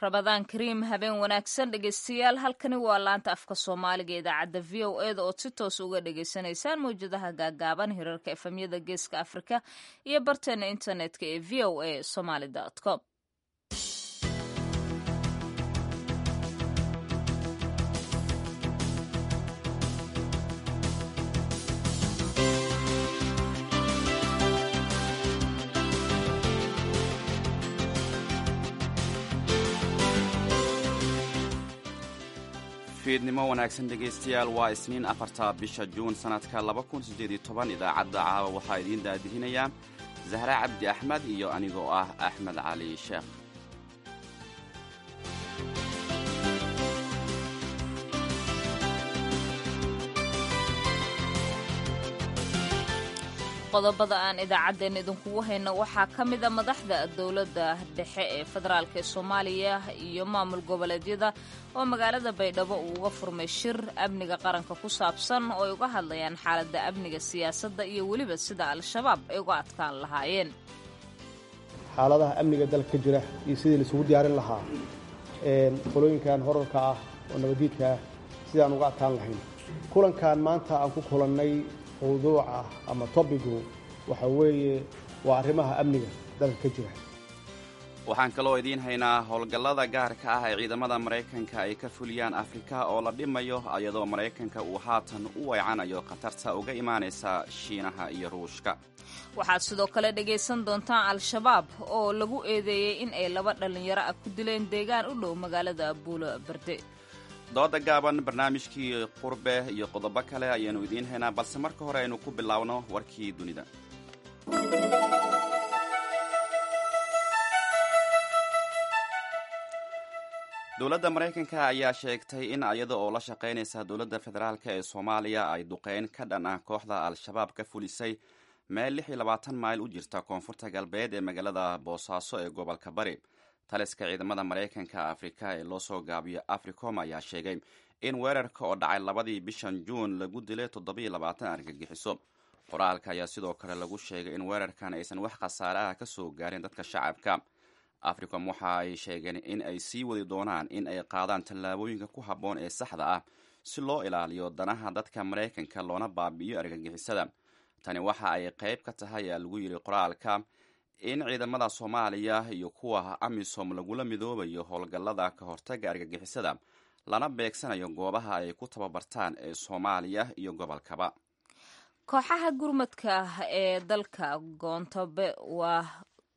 rabadaan kariim habeen wanaagsan dhegeystayaal halkani waa laanta afka soomaaliga idaacadda v o eda ood si toos uga dhagaysanaysaan mawjadaha gaagaaban hirarka efemyada geeska afrika iyo barteena internetka ee v o a somaly com fiidnimo wanaagsan dhegaystayaal waa isniin afarta bisha juun sannadka idaacadda caawa waxaa idiin daadihinayaa zahra cabdi axmed iyo anigoo ah axmed cali sheekh qodobada aan idaacaddeen idinkugu hayno waxaa ka mida madaxda dowladda dhexe ee federaalk ee soomaaliya iyo maamul goboleedyada oo magaalada baydhabo uu uga furmay shir amniga qaranka ku saabsan oo ay uga hadlayaan xaaladda amniga siyaasadda iyo weliba sida al-shabaab ay uga adkaan lahaayeen xaaladaha amniga dalka ka jira iyo sidii laisugu diyaarin lahaa qolooyinkan horarka ah oo nabadiidka ah sidaan uga adkaan lahayn kulankan maanta aan ku kulannay mawduuca ama tobigu waxa weeye waa arrimaha amniga dalka ka jira waxaan kaloo idiin haynaa howlgallada gaarka ah ee ciidamada maraykanka ay ka fuliyaan afrika oo la dhimayo iyadoo maraykanka uu haatan u weecanayo khatarta uga imaanaysa shiinaha iyo ruushka waxaad sidoo kale dhegaysan doontaan al-shabaab oo lagu eedeeyey in ay laba dhallinyaro ah ku dileen deegaan u dhow magaalada buulo barde dooda gaaban barnaamijkii qurbe iyo qodobo kale ayaannu idiin haynaa balse marka hore aynu ku bilaabno warkii dunida dowladda maraykanka ayaa sheegtay in iyada oo la shaqaynaysa dowladda federaalk ee soomaaliya ay duqeyn ka dhan ah kooxda al-shabaab ka fulisay meel lix iyo labaatan mayl u jirta koonfurta galbeed ee magaalada boosaaso ee gobolka bari taliska ciidamada maraykanka afrika ee loo soo gaabiyo africom ayaa sheegay in weerarka oo dhacay labadii bishan juun lagu dilay toddobiyo labaatan argagixiso qoraalka ayaa sidoo kale lagu sheegay in weerarkan aysan wax khasaare ah ka soo gaarin dadka shacabka africom waxa ay sheegeen in ay sii wadi doonaan in ay qaadaan tallaabooyinka ku habboon ee saxda ah si loo ilaaliyo danaha dadka maraykanka loona baabi'iyo argagixisada tani waxa ay qayb ka tahay aa lagu yidhi qoraalka in ciidamada soomaaliya iyo kuwa amisom lagula midoobayo howlgallada ka hortaga argagixisada lana beegsanayo goobaha ay ku tababartaan ee soomaaliya iyo gobolkaba kooxaha gurmadka ee dalka goontabe waa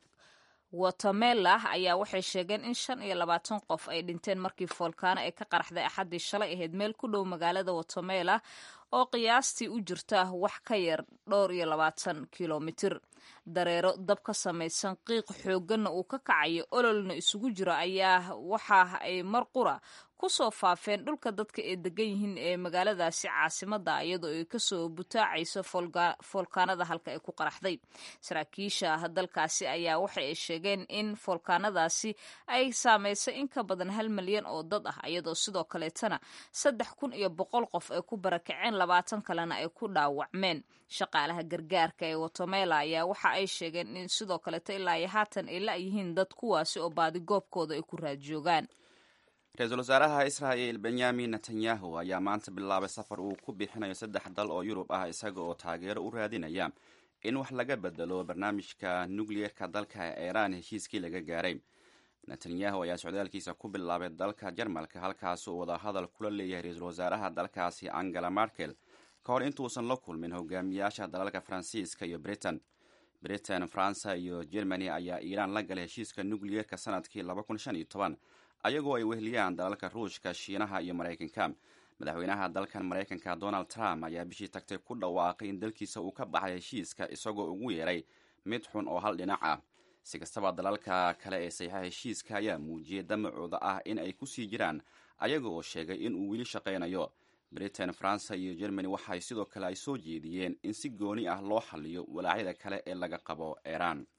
watemela ayaa waxay sheegeen in shan iyo labaatan qof ay dhinteen markii foolkaano ay ka qaraxday axaddii shalay ahayd meel ku dhow magaalada watemela oo qiyaastii u jirta wax ka yar dhowr iyo labaatan kilomitir dareero dab ka samaysan qiiq xoogganna uu ka kacayo ololna isugu jiro ayaa waxa ay mar qura ku soo faafeen dhulka dadka ee degan yihiin ee magaaladaasi caasimadda iyadoo ay kasoo butaacayso foolkaanada halka ay ku qaraxday saraakiisha dalkaasi ayaa waxa ay sheegeen in foolkaanadaasi ay saameysay in ka badan hal milyan oo dad ah iyadoo sidoo kaleetana saddex kun iyo boqol qof ay ku barakaceen labaatan kalena ay ku dhaawacmeen shaqaalaha gargaarka ee watemela ayaa waxa ay sheegeen in sidoo kaleeto ilaa iyo haatan ay la-yihiin dad kuwaasi oo baadigoobkooda ay ku raadjoogaan ra-iisul wasaaraha israa'il benyamin netanyahu ayaa maanta bilaabay safar uu ku bixinayo saddex dal oo yurub ah isaga oo taageero u raadinaya in wax laga bedelo barnaamijka nukliyeerka dalka iiraan heshiiskii laga gaaray netanyahu ayaa socdaalkiisa ku bilaabay dalka jarmalka halkaas uu wadahadal kula leeyahay ra-iisul wasaaraha dalkaasi angela markel ka hor intuusan la kulmin hogaamiyaasha dalalka faransiiska iyo britain britain faransa iyo germany ayaa iiraan la galay heshiiska nukliyeerka sanadkii ayagoo ay weheliyaan dalalka ruushka shiinaha iyo maraykanka madaxweynaha dalkan maraykanka donald trump ayaa bishii tagtay ku dhawaaqay in dalkiisa uu ka baxay heshiiska isagoo ugu yeeray mid xun oo hal dhinac ah si kastaba dalalka kale ee saxiixa heshiiska ayaa muujiyay damacooda ah in ay kusii jiraan ayaga oo sheegay in uu weli shaqaynayo britain faransa iyo germany waxay sidoo kale ay soo jeediyeen in si gooni ah loo xaliyo walaacyada kale ee laga qabo iiraan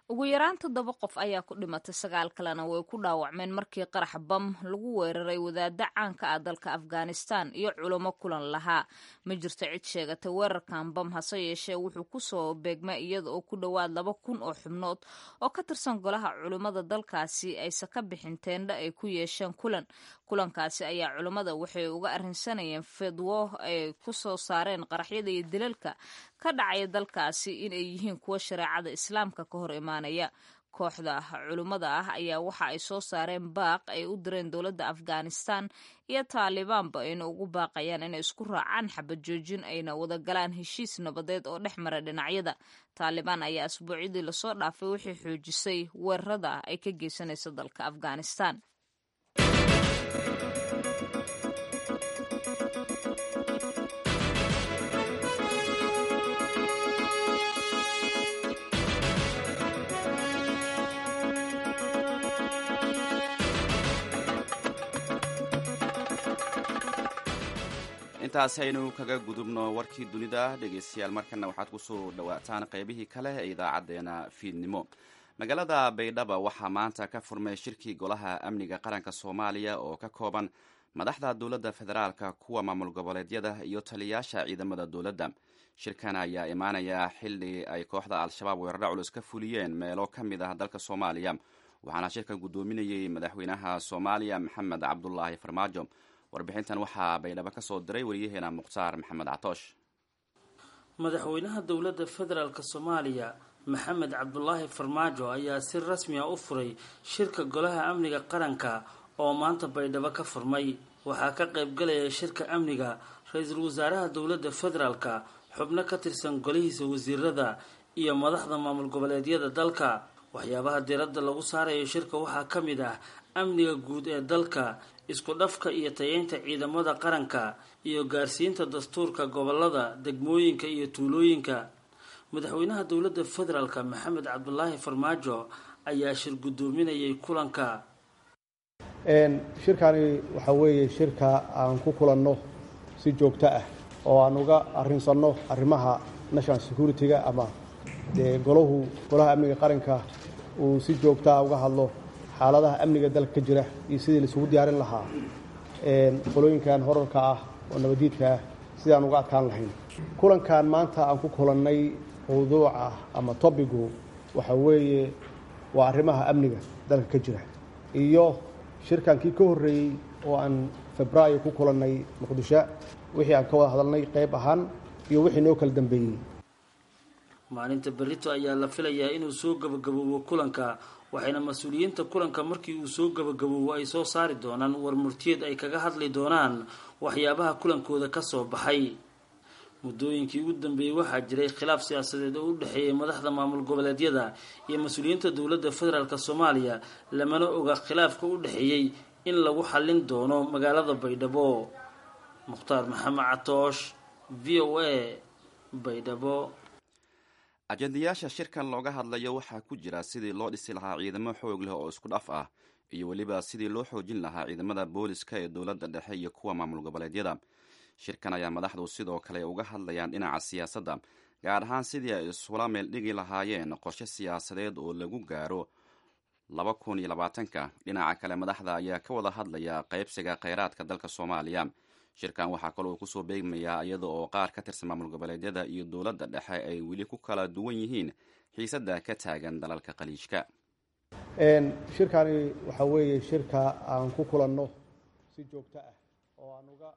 ugu yaraan toddoba qof ayaa ku dhimatay sagaal kalena way ku dhaawacmeen markii qarax bam lagu weeraray wadaadda caanka ah dalka afghanistan iyo culamo kulan lahaa ma jirto cid sheegatay weerarkan bam hase yeeshee wuxuu kusoo beegmay iyada oo ku dhowaad laba kun oo xubnood oo ka tirsan golaha culimmada dalkaasi ayse ka bixin teendha ay ku yeesheen kulan kulankaasi ayaa culimmada waxay uga arrinsanayeen fidwo ay ku soo saareen qaraxyada iyo dilalka ka dhacaya dalkaasi inay yihiin kuwa shareecada islaamka ka hor imaanaya kooxda culimmada ah ayaa waxa ay soo saareen baaq ay u direen dowladda afghanistan iyo taalibaanba ayna ugu baaqayaan inay isku raacaan xabad joojin ayna wada galaan heshiis nabadeed oo dhex mara dhinacyada taalibaan ayaa asbuucyadii lasoo dhaafay waxay xoojisay weerarada ay ka geysanayso dalka afghanistan intaasi aynu kaga gudubno warkii dunida dhegeystayaal markana waxaad kusoo dhawaataan qaybihii kale ee idaacadeena fiidnimo magaalada baydhaba waxaa maanta ka furmay shirkii golaha amniga qaranka soomaaliya oo ka kooban madaxda dowladda federaalka kuwa maamul goboleedyada iyo taliyayaasha ciidamada dowladda shirkan ayaa imaanaya xili ay kooxda al-shabaab weeraro culus ka fuliyeen meelo ka mid ah dalka soomaaliya waxaana shirkan guddoominayey madaxweynaha soomaaliya maxamed cabdulaahi farmaajo warbixintan waxaa baydhabo ka soo diray wariyaheena mukhtaar maxamed catoosh madaxweynaha dowladda federaalk soomaaliya maxamed cabdulaahi farmaajo ayaa si rasmi a u furay shirka golaha amniga qaranka oo maanta baydhabo ka furmay waxaa ka qaybgalaya shirka amniga ra-iisul wasaaraha dowladda federaalka xubno ka tirsan golihiisa wasiirada iyo madaxda maamul goboleedyada dalka waxyaabaha diiradda lagu saarayo shirka waxaa ka mid ah amniga guud ee dalka isku dhafka iyo tayeynta ciidamada qaranka iyo gaarsiinta dastuurka gobolada degmooyinka iyo tuulooyinka madaxweynaha dowladda federaalka maxamed cabdulaahi farmaajo ayaa shir guddoominayay kulanka shirkani waxaa weeye shirka aan ku kulanno si joogto ah oo aan uga arrinsanno arrimaha national security-ga ama dee golahu golaha amniga qaranka uu si joogtaa uga hadlo xaaladaha amniga dalka ka jira iyo sidii laisugu diyaarin lahaa qolooyinkan horarka ah oo nabadiidka ah sidaan uga adkaan lahayn kulankan maanta aan ku kulannay mawduuca ama tobigu waxa weeye waa arrimaha amniga dalka ka jira iyo shirkankii ka horreeyey oo aan febraayo ku kulannay muqdisho wixii aan ka wada hadalnay qayb ahaan iyo wixii noo kala dambeeyey maalinta berito ayaa la filayaa inuu soo gabagaboobo kulanka waxayna mas-uuliyiinta kulanka markii uu soo gabagaboobo ay soo saari doonaan war murtiyeed ay kaga hadli doonaan waxyaabaha kulankooda ka soo baxay muddooyinkii ugu dambeeyey waxaa jiray khilaaf siyaasadeed oo u dhexeeyay madaxda maamul goboleedyada iyo mas-uuliyiinta dowladda federaalk soomaaliya lamana oga khilaafka u dhexeeyey in lagu xallin doono magaalada baydhabo mukhtaar maxamed catoosh v o a baydhabo ajendayaasha shirkan looga hadlayo waxaa ku jira sidii loo dhisi lahaa ciidamo xoog leh oo isku dhaf ah iyo weliba sidii loo xoojin lahaa ciidamada booliska ee dowladda dhexe iyo kuwa maamul goboleedyada shirkan ayaa madaxdu sidoo kale uga hadlayaan dhinaca siyaasadda gaar ahaan sidii ay isula meel dhigi lahaayeen qorshe siyaasadeed oo lagu gaaro laba kun iyo labaatanka dhinaca kale madaxda ayaa ka wada hadlaya qaybsiga kheyraadka dalka soomaaliya shirkan waxaa kaloo kusoo beegmayaa iyada oo qaar ka tirsan maamul goboleedyada iyo dowladda dhexe ay weli ku kala duwan yihiin xiisadda ka taagan dalalka khaliijka shirkani waxaa weeye shirka aan ku kulanno si joogto ah oo aan uga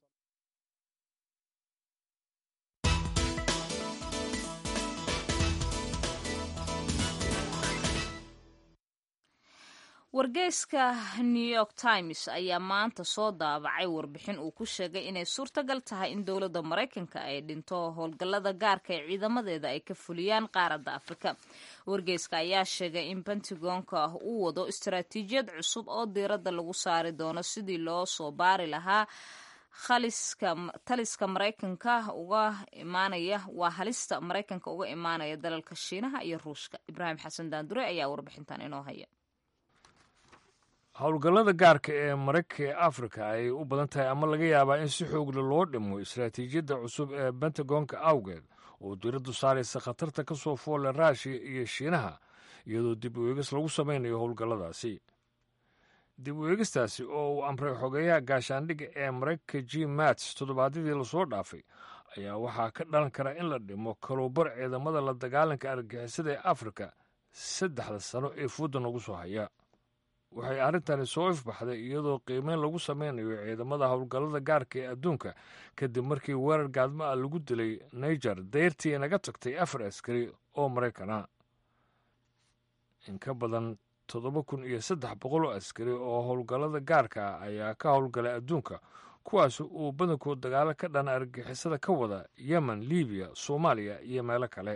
wargeyska new york times ayaa maanta soo daabacay warbixin uu ku sheegay inay suurtagal tahay in dowladda maraykanka ay dhinto howlgallada gaarka ee ciidamadeeda ay ka fuliyaan qaaradda afrika wargeyska ayaa sheegay in pentagonka uu wado istaraatiijiyad cusub oo diiradda lagu saari doono sidii loo soo baari lahaa taliska maraykanka uga imaanaya waa halista maraykanka uga imaanaya dalalka shiinaha iyo ruushka ibraahim xasan daandure ayaa warbixintan inoo haya howlgallada gaarka ee maraykanka ee afrika ay u badan tahay ama laga yaabaa in si xoogle loo dhimo istaraatiijiyadda cusub ee bentagonka awgeed oo diiraddu saaraysa khatarta ka soo foolle raashiya iyo shiinaha iyadoo dib u eegis lagu samaynayo howlgalladaasi dib u eegistaasi oo uu amray xogeeyaha gaashaandhigga ee maraykanka g mats toddobaadyadii lasoo dhaafay ayaa waxaa ka dhalan kara in la dhimo kaluubar ciidamada la dagaalanka argagixisada ee afrika saddexda sano ee fuudda nagu soo haya waxay arrintani soo ifbaxday iyadoo qiimeyn lagu sameynayo ciidamada howlgallada gaarka ee adduunka kadib markii weerar gaadmo ah lagu dilay niger dayrtii naga tagtay afar askari oo maraykana in ka badan toddoba kun iyo saddex boqol oo askari oo howlgallada gaarka ah ayaa ka howlgalay adduunka kuwaas uu badankood dagaalo ka dhan argixisada ka wada yemen libiya soomaaliya iyo meelo kale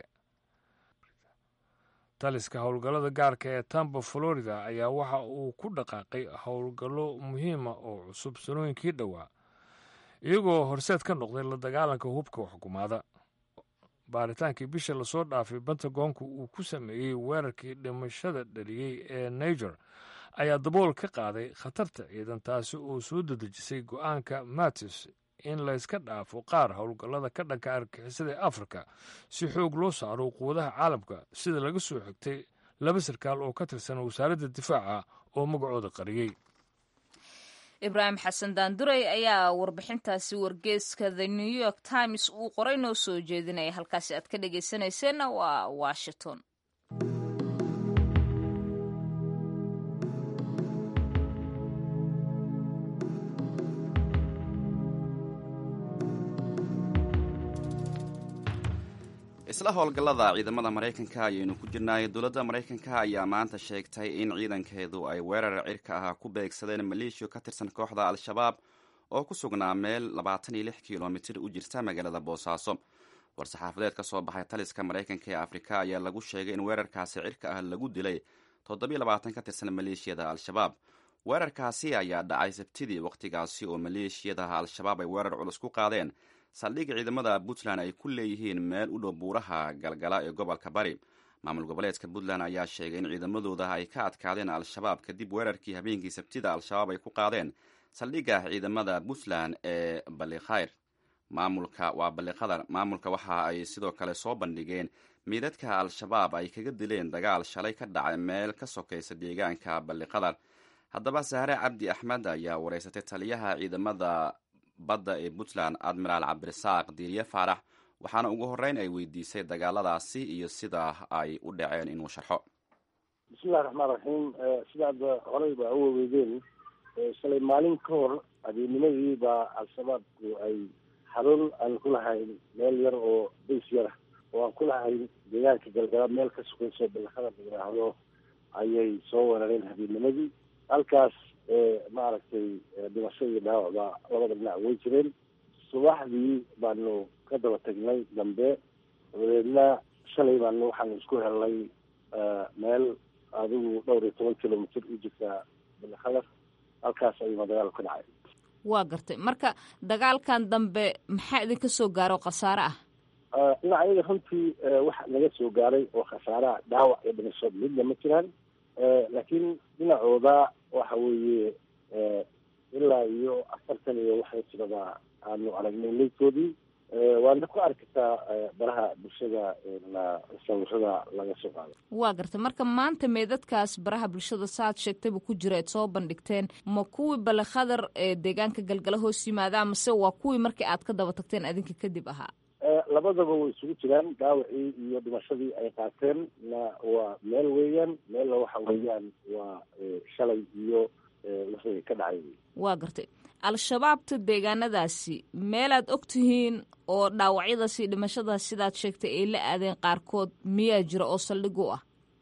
taliska howlgallada gaarka ee tampa florida ayaa waxa uu ku dhaqaaqay howlgallo muhiima oo cusub sanooyinkii dhowaa iyagoo horseed ka noqday la dagaalanka hubka xukumaada baaritaankii bisha lasoo dhaafay bentagoonku uu ku sameeyey weerarkii dhimashada dhaliyey ee niger ayaa dabool ka qaaday khatarta ciidan taasi oo soo dedejisay go-aanka matis in layska dhaafo qaar howlgallada ka dhanka argixisada ee afrika si xoog loo saaro quwadaha caalamka sida laga soo xigtay laba sarkaal oo ka tirsan wasaaradda difaaca oo magacooda qariyey ibraahim xasan daanduray ayaa warbixintaasi wargeeska the new york times uu qoray noo soo jeedinaya halkaasi aad ka dhegaysanayseena waa washington isla howlgallada ciidamada maraykanka ayaynu ku jirnaay dowladda maraykanka ayaa maanta sheegtay in ciidankeedu ay weerar cirka ah ku beegsadeen maleeshiya ka tirsan kooxda al-shabaab oo ku sugnaa meel labaatan iyo lix kilomitir u jirta magaalada boosaaso war-saxaafadeed ka soo baxay taliska maraykanka ee afrika ayaa lagu sheegay in weerarkaasi cirka ah lagu dilay toddobiyo labaatan ka tirsan maleeshiyada al-shabaab weerarkaasi ayaa dhacay sabtidii wakhtigaasi oo maleeshiyada al-shabaab ay weerar culus ku qaadeen saldhig ciidamada puntland ay ku leeyihiin meel u dhow buuraha galgala ee gobolka bari maamul goboleedka puntland ayaa sheegay in ciidamadooda ay ka adkaadeen al-shabaab kadib weerarkii habeenkii sabtida al-shabaab ay ku qaadeen saldhigga ciidamada puntland ee ballikhayr maamulka waa ballikhadar maamulka waxa ay sidoo kale soo bandhigeen miidadka al-shabaab ay kaga dileen dagaal shalay ka dhacay meel ka sokaysa deegaanka ballikhadar haddaba sahre cabdi axmed ayaa wareysatay taliyaha ciidamada badda ee puntland admiraal cabdirasaaq diiriye faarax waxaana ugu horreyn ay weydiisay dagaaladaasi iyo sida ay u dhaceen inuu sharxo bismillahi raxmaan raxiim sidaad horey ba u waweydeen shalay maalin ka hor habeennimadii baa al-shabaabku ay xarun aan ku lahayn meel yar oo bays yara oo aan ku lahayn deegaanka galgala meel ka sukayso balakada la yidhaahdo ayay soo weerareen habeennimadii halkaas maaragtay dhimasho iyo dhaawacba labada dhinac way jireen subaxdii baanu ka daba tagnay dambe dabadeedna shalay baanu waxaanu isku helnay meel adigu dhowr iyo toban kilomitr u jirta balakadar halkaas ayuuna dagaal ka dhacay waa gartay marka dagaalkan dambe maxaa idinka soo gaaro khasaare ah dhinac ayaga runtii waxa naga soo gaaray oo khasaaraha dhaawac iyo dhimasho midna ma jiraan laakiin dhinacooda waxa weeye ilaa iyo afartan iyo waxay tirada aanu aragnay leydkoodii waana ku arkataa baraha bulshada sawirada laga soo qaado waa gartay marka maanta meedadkaas baraha bulshada saaad sheegtayba ku jira eed soo bandhigteen ma kuwii balekhadar ee deegaanka galgala hoos yimaada mase waa kuwii markii aad ka daba tagteen adinka kadib ahaa labadaba way isugu jiraan dhaawacii iyo dhimashadii ay qaateen na waa meel weeyaan meelna waxa weeyaan waa shalay iyo wixii ka dhacay waa gartay al-shabaabta deegaanadaasi meelaad og tihiin oo dhaawacyadaas iyo dhimashadaas sidaad sheegtay ay la aadeen qaarkood miyaa jira oo saldhig u ah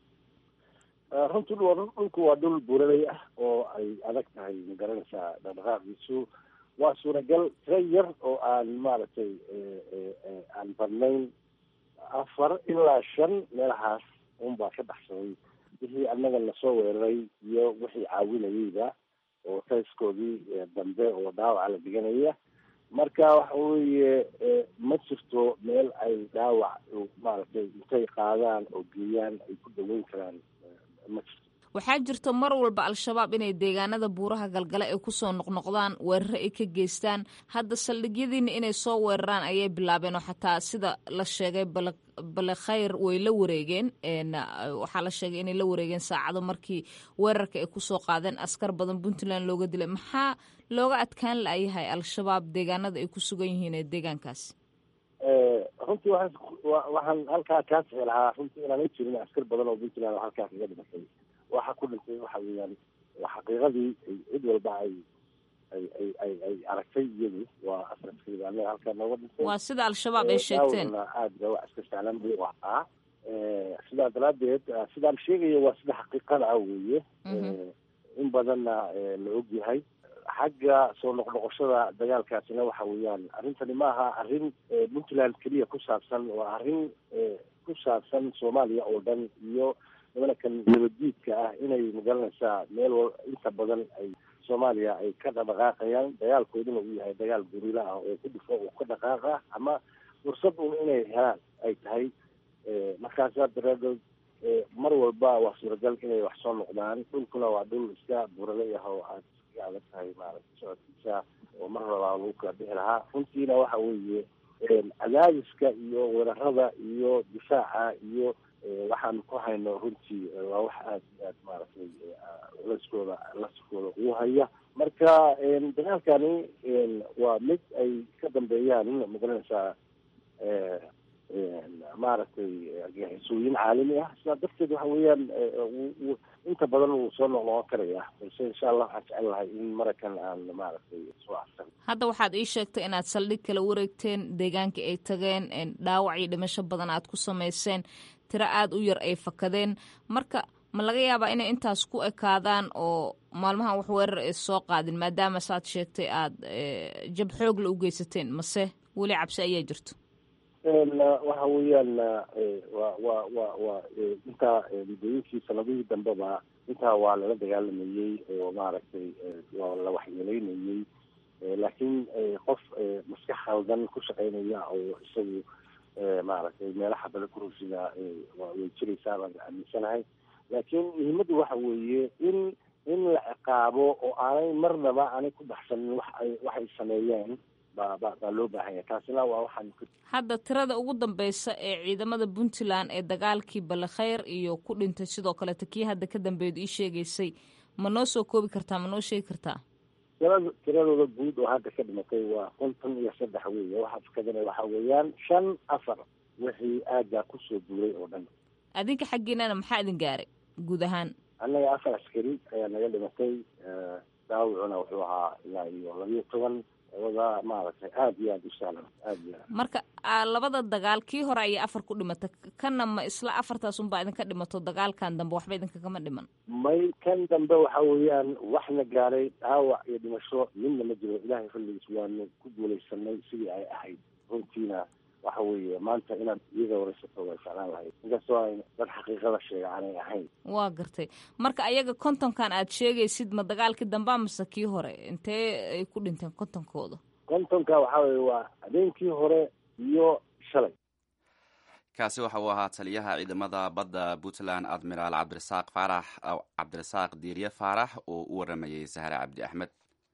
runtii dhulku waa dhul buuraley ah oo ay adag tahay magaranaysaa dhaqdhaqaaqiisu waa suuragal tira yar oo aan maaragtay aan badnayn afar ilaa shan meelahaas unbaa ka baxsaday wixii annaga lasoo weeraray iyo wixii caawinayeyba oo tayskoodii dambe oo dhaawaca la dhiganaya marka waxa weeye ma jirto meel ay dhaawac maaragtay intay qaadaan oo geeyaan ay ku daweyn karaan ma jirto waxaa jirto mar walba al-shabaab inay deegaanada buuraha galgale ay kusoo noqnoqdaan weeraro ay ka geystaan hadda saldhigyadiina inay soo weeraraan ayay bilaabeen oo xataa sida la sheegay bale khayr way la wareegeen waxaa la sheegay inay la wareegeen saacado markii weerarka ay kusoo qaadeen askar badan puntland looga dilay maxaa looga adkaan la'yahay al-shabaab deegaanada ay ku sugan yihiin ee deegaankaas runtii waxaan halkaa kaa sixi lahaa runtii inaan jirin askar badan oo puntland oo halkaa kaga dhimatay waxa ku dhintay waxa weeyaan xaqiiqadii cid walba ay ay ay ay ay aragtay iyadu waa askarskii anaga halkaa nooga dhintay waa sida al-shabaab ay sheegteen aad ba wax iska sahlan buu ahaa sidaa daraadeed sidaan sheegaya waa sida xaqiiqada ah weeye in badanna la og yahay xagga soo noqnoqoshada dagaalkaasina waxa weeyaan arrintani ma aha arrin puntland keliya ku saabsan waa arrin ku saabsan soomaaliya oo dhan iyo nimankan nabaddiidka ah inay magaranaysaa meel wal inta badan ay soomaaliya ay ka dhaqdhaqaaqayaan dagaalkooduna uu yahay dagaal gurila ah oo ku dhufo oo ka dhaqaaqa ama fursad un inay helaan ay tahay markaasaa daraadood mar walba waa suuragal inay wax soo noqdaan dhulkuna waa dhul iska buralay ah oo aad iska adag tahay maaragta socodkiisa oo mar rabaa lagu kala bixi lahaa runtiina waxa weeye cadaadiska iyo weerarada iyo difaaca iyo waxaan ku hayno runtii waa wax aad iyo aad maaragtay laskooda laskooda ugu haya marka dagaalkani waa mid ay ka dambeeyaan magaranaysaa maaragtay argagixisooyin caalami ah sidaa darteed waxa weeyaan inta badan wuu soo noqnoqon karaya balse insha allah waxaan jecel lahay in marakan aan maaragtay soo arsan hadda waxaad ii sheegtay inaad saldhig kala wareegteen deegaanka ay tageen dhaawac iyo dhimasho badan aad ku samayseen tiro aada u yar ay fakadeen marka ma laga yaabaa inay intaas ku ekaadaan oo maalmahan wax weerar ay soo qaadin maadaama saad sheegtay aada jab xoogla u geysateen mase weli cabsi ayaa jirto waxa weeyaan wa wa wa wa intaa muddooyinkii sanadihii dambeba intaa waa lala dagaalamayey oo maaragtay waa la waxyeeleynayey laakiin qof maskax khaldan ku shaqeynaya oo isagu maaragtay meelaha bale kurusida way jiraysaa baan aaminsanahay laakiin muhiimaddu waxa weeye in in la ciqaabo oo aanay marnaba aanay ku baxsanin wax ay waxay sameeyeen baa ba baa loo baahan yahay taasina waa waxaan hadda tirada ugu dambeysa ee ciidamada puntland ee dagaalkii balekhayr iyo ku dhintay sidoo kaleeta kii hadda ka dambeedu ii sheegaysay ma noo soo koobi kartaa ma noo sheegi kartaa tirada tiradooda guud oo hadda ka dhimatay waa konton iyo saddex weeye waxa fakadana waxa weeyaan shan afar wixii aaggaa kusoo duulay oo dhan adinka xaggiinana maxaa idin gaaray guud ahaan annaga afar askari ayaa naga dhimatay daawicuna wuxuu ahaa ilaa iyo labiyo toban wada maaragtay aada iyo aada u sahlan aada iyo aad marka labada dagaal kii hore ayaa afar ku dhimata kanna ma isla afartaas unbaa idinka dhimato dagaalkan dambe waxba idinkagama dhiman may kan dambe waxa weeyaan waxna gaaray dhaawac iyo dhimasho midna ma jiro ilaahay xilligiis waanu ku guulaysanay sidii ay ahayd runtiina waxa weeye maanta inaad iyaga waraysato waa jeclaan lahayd inkastoo ay dad xaqiiqada sheega aanay ahayn waa gartay marka ayaga kontonkan aad sheegaysid ma dagaalkii dambea mase kii hore intee ay ku dhinteen kontonkooda kontonka waxa weye waa habeenkii hore iyo shalay kaasi waxa uu ahaa taliyaha ciidamada badda puntland admiraal cabdirasaaq faarax cabdirasaaq diirye faarax oo u waramayey sahre cabdi axmed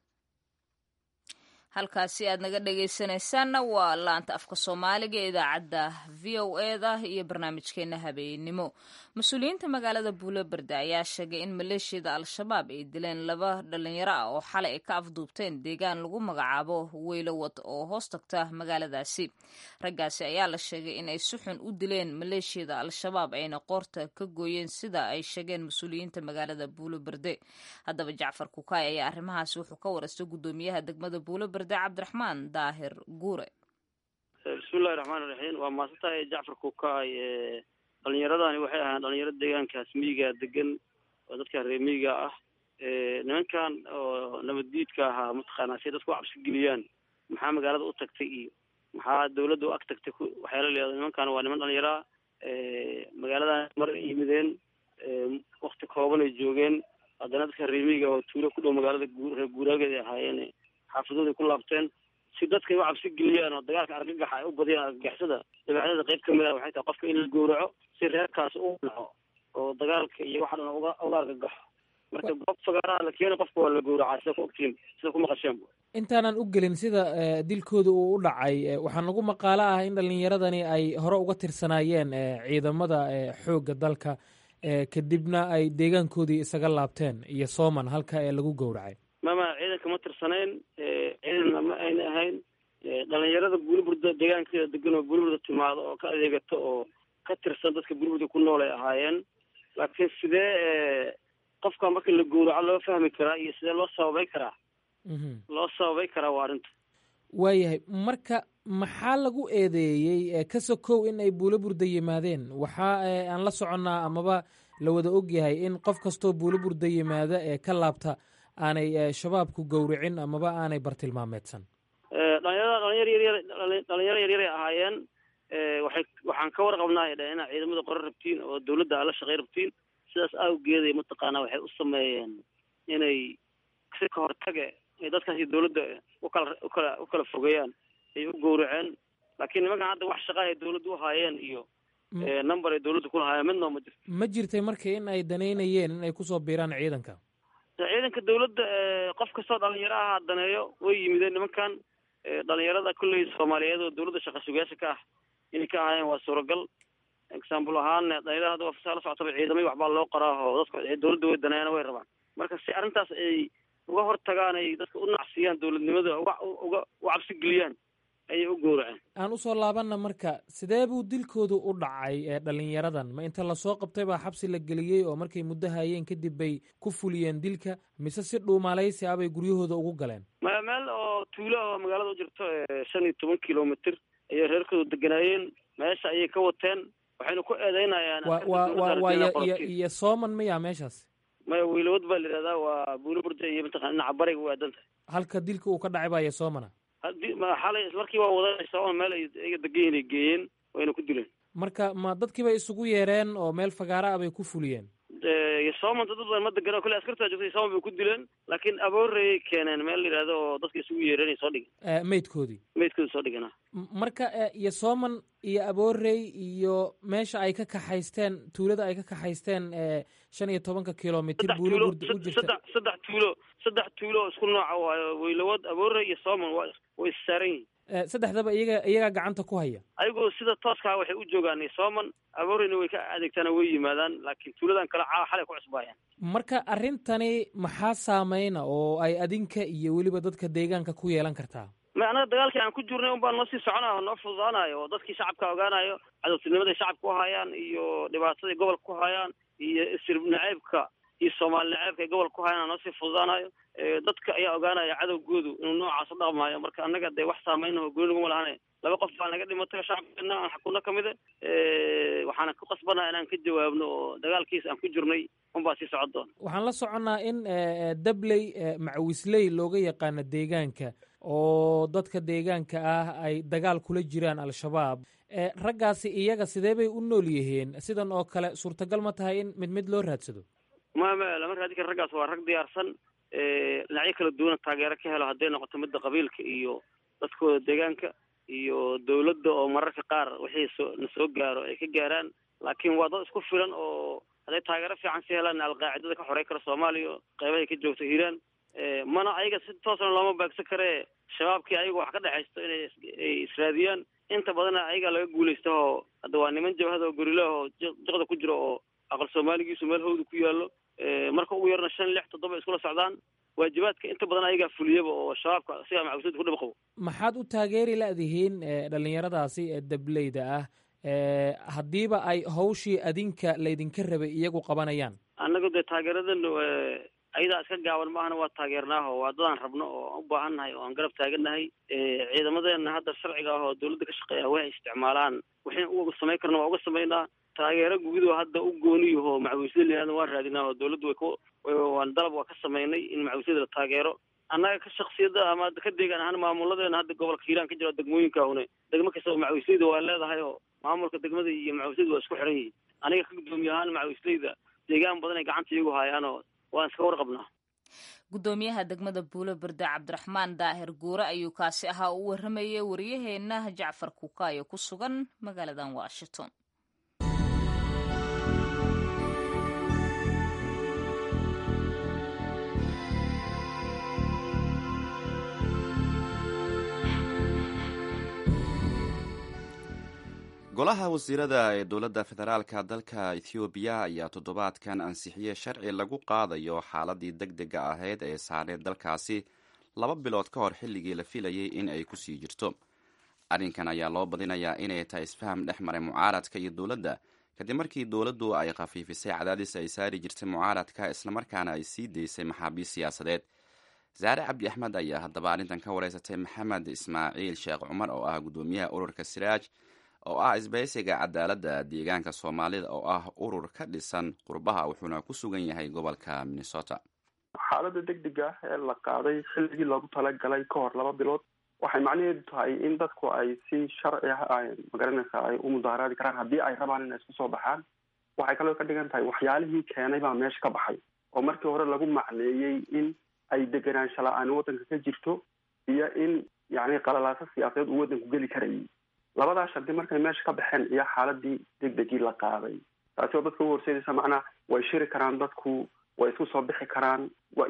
halkaasi aad naga dhegaysanaysaanna waa laanta afka soomaaliga ee idaacadda v o eda iyo barnaamijkeena habeennimo mas-uuliyiinta magaalada buuloberde ayaa sheegay in maleeshiyada al-shabaab ay dileen laba dhalinyaro ah oo xalay ay ka afduubteen deegaan lagu magacaabo weylowad oo hoos tagta magaaladaasi raggaasi ayaa la sheegay in ay si xun u dileen maleeshiyada al-shabaab ayna qoorta ka gooyeen sida ay sheegeen mas-uuliyiinta magaalada buuloberde haddaba jacfar kukaay ayaa arrimahaasi wuxuu ka warastay guddoomiyaha degmada buuloberde cabdiraxmaan daahir guure bismillahi raxmaan iraxiim waa maasantahay jacfar kukaay dhalinyaradani waxay ahaan dhalinyaro deegaankaas miyiga degan oo dadka reer miyiga ah nimankan oo nabaddiidka ahaa mataqaanaa si dadku cabsi geliyaan maxaa magaalada u tagtay iyo maxaa dawladda u ag tagtay waxyaala leedahay nimankan waa niman dhalinyaraa magaaladan mar yimideen wakti kooban ay joogeen haddana dadka reer miyiga oo tuulo ku dhow magaalada reer guuraageed ay ahaayeen xaafadooday ku laabteen si dadkay u cabsi geliyaan oo dagaalka argagaxa ay u badiyaan argagaxsada dabeecdada qayb kamid ah waxay tahay qofka in la gowraco si reerkaas u naco oo dagaalka iyo waxa dhan uga uga argagaxo marka goob fagaaraha la keena qofka waa la gowracaa sida ku ogtiin sida ku maqasheen intaanan u gelin sida dilkooda uu u dhacay waxaa nagu maqaalo ah in dhalinyaradani ay hore uga tirsanaayeen ciidamada xoogga dalka kadibna ay deegaankoodii isaga laabteen iyo sooman halka ee lagu gowracay mama ciidanka ma tirsanayn ciidanna ma ayna ahayn dhalinyarada buuliburda deegaankeeda degan oo buuliburda timaado oo ka adeegato oo ka tirsan dadka buuliburda ku nool ay ahaayeen laakiin sidee qofka marka la gowraco loo fahmi karaa iyo sidee loo sababay karaa loo sababay karaa waa arrinta waayahay marka maxaa lagu eedeeyey ka sokow in ay buulo burda yimaadeen waxaa aan la soconnaa amaba la wada ogyahay in qof kastoo buulo burda yimaada ee ka laabta aanay shabaabku gowricin amaba aanay bartilmaameedsan dhalinyarada dhalinyar yaryar dhalinyaro yaryaray ahaayeen waxay waxaan ka warqabnaa ay dhaheen inaad ciidamada qore rabtiin oo dawladda aad la shaqey rabtiin sidaas awgeeday mataqaanaa waxay u sameeyeen inay si ka hortage ay dadkaasi dawladda ukala ukala u kala fogeeyaan ay u gowraceen laakiin nimankan hadda wax shaqa ay dawladda u haayeen iyo number ay dawladda kulahaayeen midnoo ma jirto ma jirtay marka in ay danaynayeen in ay kusoo biiraan ciidanka ciidanka dawladda qof kastoo dhalinyaro aha daneeyo way yimideen nimankan dhalinyarada kolley soomaaliyeed oo dawladda shaqa sugayaasha ka ah inay ka ahaayeen waa suuragal example ahaan dhalinyarada hadda wafasaa la socotaba ciidamay waxbaa loo qoraa oo dadka dawladda way daneeyana way rabaan marka si arrintaas ay uga hortagaan ay dadka u nacsiyaan dawladnimada uga uga u cabsi geliyaan ayay u gowraceen aan usoo laabanna marka sidee buu dilkoodu u dhacay ee dhalinyaradan ma inta lasoo qabtay baa xabsi la geliyey oo markay muddo hayeen kadib bay ku fuliyeen dilka mise si dhuumaalaysi ah bay guryahooda ugu galeen ma meel oo tuulo oo magaalada u jirto shan iyo toban kilomitr ayay reerkooda deganaayeen meesha ayay ka wateen waxayna ku eedeynayaan iyo iyo sooman maya meeshaas maya wiilawad baa la yidhahdaa waa buulo burda iyo mataqana dhinaca bariga u aadanta halka dilka uu ka dhacay baya soomana hadi ma xalay ismarkii waa wadanay sooman meel ay iyaga degan yihin ay geeyeen wayna ku dileen marka ma dadkii bay isugu yeereen oo meel fagaara ah bay ku fuliyeen sooman dad badan ma degan kolle askartaa joogtay sooman bay ku dileen laakiin abooreyay keeneen meel la yidhahdo oo dadka isugu yeereen ay soo dhigeen meydkoodii meydkoodi soo dhigeen marka iyo sooman iyo aboorey iyo meesha ay ka kaxaysteen tuulada ay ka kaxaysteen shan iyo tobanka kilomitr buulo burda u jirta saddex tuulo saddex tuulo oo isku nooca waayo weylawad aboorey iyo sooman wa way issaaran yihin saddexdaba iyaga iyagaa gacanta ku haya ayagoo sida tooskaa waxay u joogaan sooman abooreyna way ka adeegtaana way yimaadaan laakiin tuuladan kale caa xalay ku cusbaayaan marka arrintani maxaa saameyna oo ay adinka iyo weliba dadka deegaanka ku yeelan kartaa ma annaga dagaalkii aan ku jirnay un baan noo sii soconayo o noo fududaanayo oo dadkii shacabka ogaanayo cadowtinimaday shacabka ku hayaan iyo dhibaataday gobolka ku hayaan iyo isir naceybka iyo soomaali naceybka ay gobolka ku hayaan noo sii fududaanayo dadka ayaa ogaanaya cadowgoodu inuu noocaas u dhaqmaayo marka annaga dee wax saameyna oo goli naguma lahana laba qof baa naga dhimatay shacabkeena aan xakunno ka mida waxaana ku qasbanaa inaan ka jawaabno oo dagaalkiis aan ku jirnay unbaa sii socon doona waxaan la soconnaa in dabley macawisley looga yaqaano deegaanka oo dadka deegaanka ah ay dagaal kula jiraan al-shabaab raggaasi iyaga sidee bay u nool yihiin sidan oo kale suurtagal ma tahay in mid mid loo raadsado ma ma lama raadin kara raggaas waa rag diyaarsan dhinacyo kala duwana taageero ka helo hadday noqoto midda qabiilka iyo dadkooda deegaanka iyo dawladda oo mararka qaar wixii soo na soo gaaro ay ka gaaraan laakiin waa dad isku filan oo hadday taageero fiican si helaan alqaacidada ka xorey kara soomaaliya qeybahay ka joogto hiiraan mana ayaga si toosna looma baagsan karee shabaabkii ayaga wax ka dhexaysto inay ay israadiyaan inta badanna ayaga laga guulaysta oo hadda waa niman jabhada oo gorilaah oo jiqda ku jiro oo aqal soomaaligiisu meel hawda ku yaallo marka ugu yarna shan lix toddoba iskula socdaan waajibaadka inta badan ayagaa fuliyaba oo shabaabka sigaa macawisada ku dhib qabo maxaad u taageeri la-dihiin dhalinyaradaasi ee dableyda ah haddiiba ay hawshii adinka laydinka rabay iyagu qabanayaan annaga dee taageeradan ayadaa iska gaaban maahana waa taageernaaho waa dadaan rabno oo aan u baahan nahay oo aan garab taagannahay ciidamadeena hadda sharciga ah oo dawladda ka shaqeeya waxay isticmaalaan waxayna uga samayn karna waa uga samaynaa taageero guudoo hadda u gooniyaho macawisyada layihahda waan raadinaa oo dawladdu way ku waan dalab waa ka samaynay in macawisyada la taageero annaga ka shaksiyada ama ka deegaan ahaan maamuladeena hadda gobolka hiiraan ka jira degmooyinka une degmo kastaba macawisleyda waa leedahay oo maamulka degmada iyo macawisleyda waa isku xiran yihiin aniga ka guddoomiye ahaan macawisleyda deegaan badan ay gacanta iyagu haayaanoo waan iska warqabnaa guddoomiyaha degmada buulo berde cabdiraxmaan daahir guure ayuu kaasi ahaa u waramayay waryaheena jacfar kuukaayo ku sugan magaaladan washington golaha wasiirada ee dowladda federaalka dalka ethoobiya ayaa toddobaadkan ansixiyey sharci lagu qaadayo xaaladii deg dega ahayd ee saareed dalkaasi laba bilood ka hor xilligii la filayay in ay kusii jirto arrinkan ayaa loo badinayaa inay tahay isfaham dhex maray mucaaradka iyo dowladda kadib markii dowladdu ay khafiifisay cadaadis ay saari jirtay mucaaradka islamarkaana ay sii daysay maxaabiist siyaasadeed saare cabdi axmed ayaa haddaba arrintan ka wareysatay maxamed ismaaciil sheekh cumar oo ah guddoomiyaha ururka siraaj oo ah isbaysiga cadaaladda deegaanka soomaalida oo ah urur ka dhisan qurbaha wuxuuna ku sugan yahay gobolka minnesota xaaladda deg deg ah ee la qaaday xilligii loogu talagalay ka hor laba bilood waxay macnaheedu tahay in dadku ay si sharci ah magaranaysa ay u mudaaharaadi karaan haddii ay rabaan inay isku soo baxaan waxay kaloo ka dhigan tahay waxyaalihii keenay baa meesha ka baxay oo markii hore lagu macneeyey in ay deganaansha la-aan waddanka ka jirto iyo in yacni qalalaaso siyaasadeed uu waddanku geli karayay labadaa shardi markay meesha ka baxeen iyo xaaladii deg degii la qaaday taasi oo dadka u horseedaysa macnaa way shiri karaan dadku way isku soo bixi karaan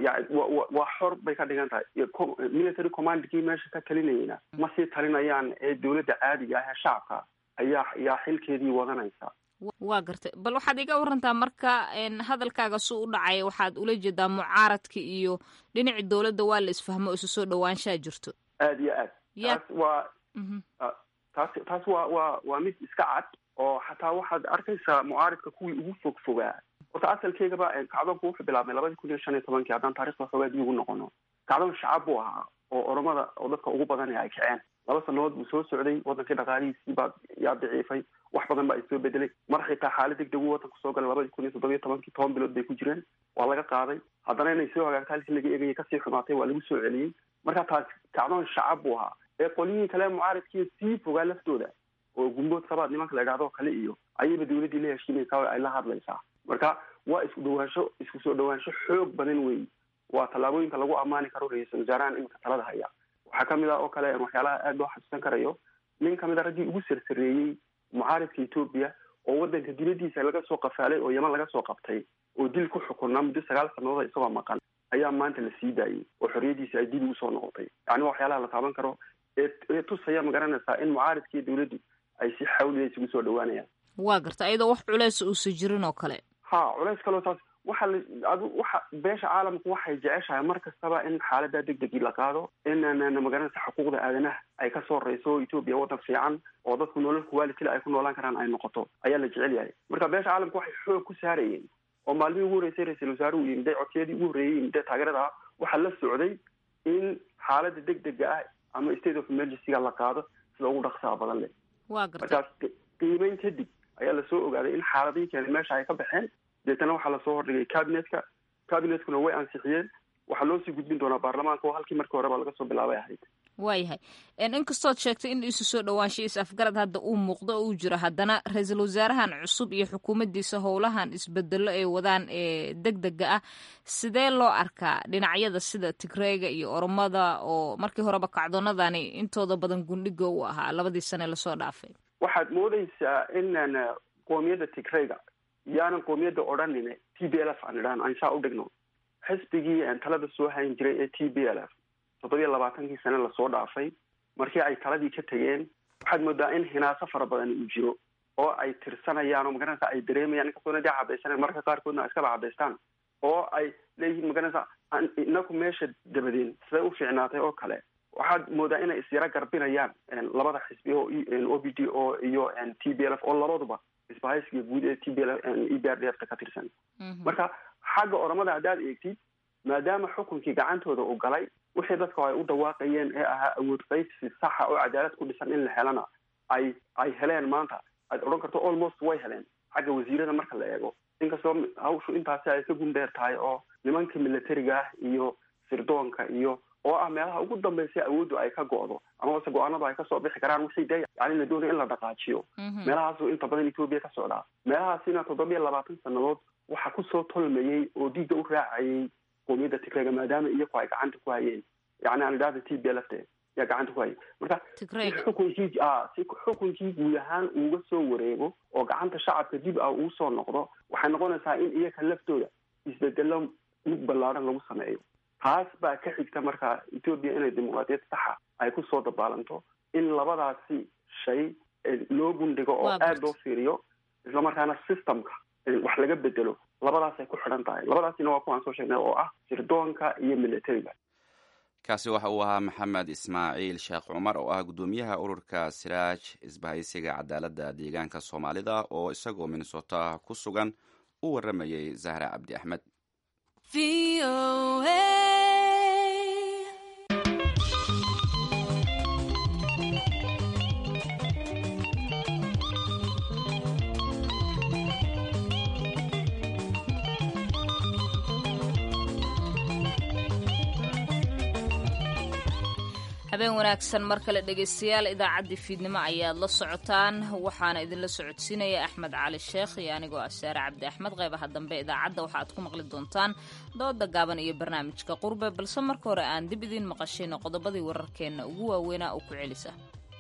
waa xor bay ka dhigan tahay military commandkii meesha ka talinayeyna ma sii talinayaan ee dowladda caadiga ah ee shacabka ayaa ayaa xilkeedii wadanaysa waa gartay bal waxaad iga warantaa marka hadalkaaga su u dhacay waxaad ula jeedaa mucaaradka iyo dhinaci dowladda waa la isfahmo isu soo dhawaanshaa jirto aad iyo aad taas waa taas taas waa waa waa mid iska cad oo xataa waxaad arkaysaa mucaaridka kuwii ugu fog fogaa horta asalkeygaba kacdoonku wuxuu bilaabmay labadii kun iyo shan iyo tobankii haddaan taarikhda xoogaa dib ugu noqono kacdoon shacab buu ahaa oo oromada oo dadka ugu badan ay kaceen laba sanadood buu soo socday wadankii dhaqaalihiisii baa yaa daciifay wax badan baa isoo bedelay mar xitaa xaalad deg deg uu wadanku soo galay labadii kun iyo toddoba iyo tobankii toban bilood bay ku jireen waa laga qaaday haddana inay soo hagaagta halkii laga eegayay kasii xumaatay waa lagu soo celiyey marka taas kacdoon shacab buu ahaa ee qolyihii kale mucaaridkii sii fogaa laftooda oo gumbood sabaad nimanka la idhahdo kale iyo ayayba dawladdii la heshiinaysaa oo ay la hadlaysaa marka waa isku dhawaansho isku soo dhawaansho xoog badan weey waa tallaabooyinka lagu ammaani karo ra-iisul wasaarahan iminka talada haya waxaa kamid ah oo kale waxyaalaha aada loo xasuusan karayo nin kamid a raggii ugu sarsareeyey mucaaridka etoobiya oo wadanka dibadiisa laga soo qafaalay oo yaman laga soo qabtay oo dil ku xukunaa muddo sagaal sannadood isagoo maqan ayaa maanta la sii daayey oo xorriyadiisa ay dib ugu soo noqotay yani waa waxyaalaha la taaban karo ee ee tusaya magaranaysaa in mucaaridka iyo dawladdu ay si xawliya isugu soo dhawaanayaan waa garta ayadoo wax culeys uusa jirin oo kale ha culeys kaloo taas waxa la adu waxa beesha caalamku waxay jeceshahay mar kastaba in xaalada deg degii la qaado in magaranaysa xuquuqda aadanaha ay ka soo reyso etoobiya waddan fiican oo dadku nolol kuwalitila ay ku noolaan karaan ay noqoto ayaa la jecel yahay marka beesha caalamku waxay xoog ku saarayeen oo maalmihii ugu horreysay ra-iisul wasaaruhu yimide codsiyadii ugu horreeyey yimide taageerada ah waxaa la socday in xaalada deg dega ah ama state of emergencyga la qaado sida ugu dhaqsaha badan leh waa garta markaas qiimeyn kadib ayaa lasoo ogaaday in xaaladihii keenay meesha ay ka baxeen deetana waxaa lasoo hordhigay cabinetka cabinetkuna way ansixiyeen waxaa loo sii gudbin doonaa baarlamaanka oo halkii markii horeba laga soo bilaabay ahayd waayahay inkastood sheegtay in isu soo dhawaansha is afgarad hadda uu muuqdo oo uu jiro haddana ra-iisul wasaarahan cusub iyo xukuumaddiisa howlahan isbedelo ay wadaan ee deg dega ah sidee loo arkaa dhinacyada sida tigreega iyo oromada oo markii horeba kacdoonadani intooda badan gundhiga u ahaa labadii sane lasoo dhaafay waxaad moodaysaa inan qoomiyadda tigreyga yaanan qoomiyadda odhanin t b l f aan idhahno aan saa u dhigno xisbigii talada soo hayn jiray ee t b l f toddobiya labaatankii sane lasoo dhaafay markii ay taladii ka tegeen waxaad moodaa in hinaaso fara badan uu jiro oo ay tirsanayaan oo magaranaysa ay dareemayaan inkastoona dee cabaysaneen marka qaarkoodna iskaba cabaystaan oo ay leeyihiin magaranaysa inaku meesha dabadeen siday u fiicnaatay oo kale waxaad moodaa inay isyaro garbinayaan labada xisbi oo o b d o iyo t b l f oo labaduba isbahaysiga guud ee t b l e b r d f ta ka tirsan marka xagga oromada haddaad eegtid maadaama xukunkii gacantooda uu galay wixii dadka ay u dhawaaqayeen ee ahaa awood qaybsi saxa oo cadaalad ku dhisan in la helana ay ay heleen maanta aad odhan karto almost way heleen xagga wasiirada marka la eego inkastoo hawshu intaasi ay ka gundheer tahay oo nimanka militariga ah iyo sirdoonka iyo oo ah meelaha ugu dambeysay awooddu ay ka go'do amabase go-aanadu ay kasoo bixi karaan wixii dee yani la doonaya in la dhaqaajiyo meelahaasu inta badan etoobiya ka socdaa meelahaasina toddobiya labaatan sannadood waxaa kusoo tolmayey oo diigga u raacayay qoomiyadda tigrega maadaama iyaku ay gacanta ku hayeen yani aan idhahda t b l f te yaa gacanta ku hayay marka si xukunkii a si xukunkii guud ahaan uuga soo wareego oo gacanta shacabka dib ah uu soo noqdo waxay noqonaysaa in iyaka laftooda isbedelo mid ballaadhan lagu sameeyo taas baa ka xigta marka etoobiya inay dimuqraadiyad saxa ay kusoo dabaalanto in labadaasi shay loo gundhigo oo aada loo fiiriyo islamarkaana systemka wax laga bedelo labadaasay ku xidhan tahay labadaasina waa kuwaan soo sheegnay oo ah sirdoonka iyo militariga kaasi waxa uu ahaa maxamed ismaaciil sheekh cumar oo ah guddoomiyaha ururka siraaj isbahaysiga cadaaladda deegaanka soomaalida oo isagoo minnesota ku sugan u waramayay zahra cabdi axmed habeen wanaagsan mar kale dhegaystayaal idaacaddii fiidnimo ayaad la socotaan waxaana idinla socodsiinaya axmed cali sheekh iyo anigoo ah saare cabdi axmed qaybaha dambe idaacadda waxaaad ku maqli doontaan dooda gaaban iyo barnaamijka qurbe balse marka hore aan dib idiin maqashayno qodobadii wararkeenna ugu waaweynaa oo ku celisa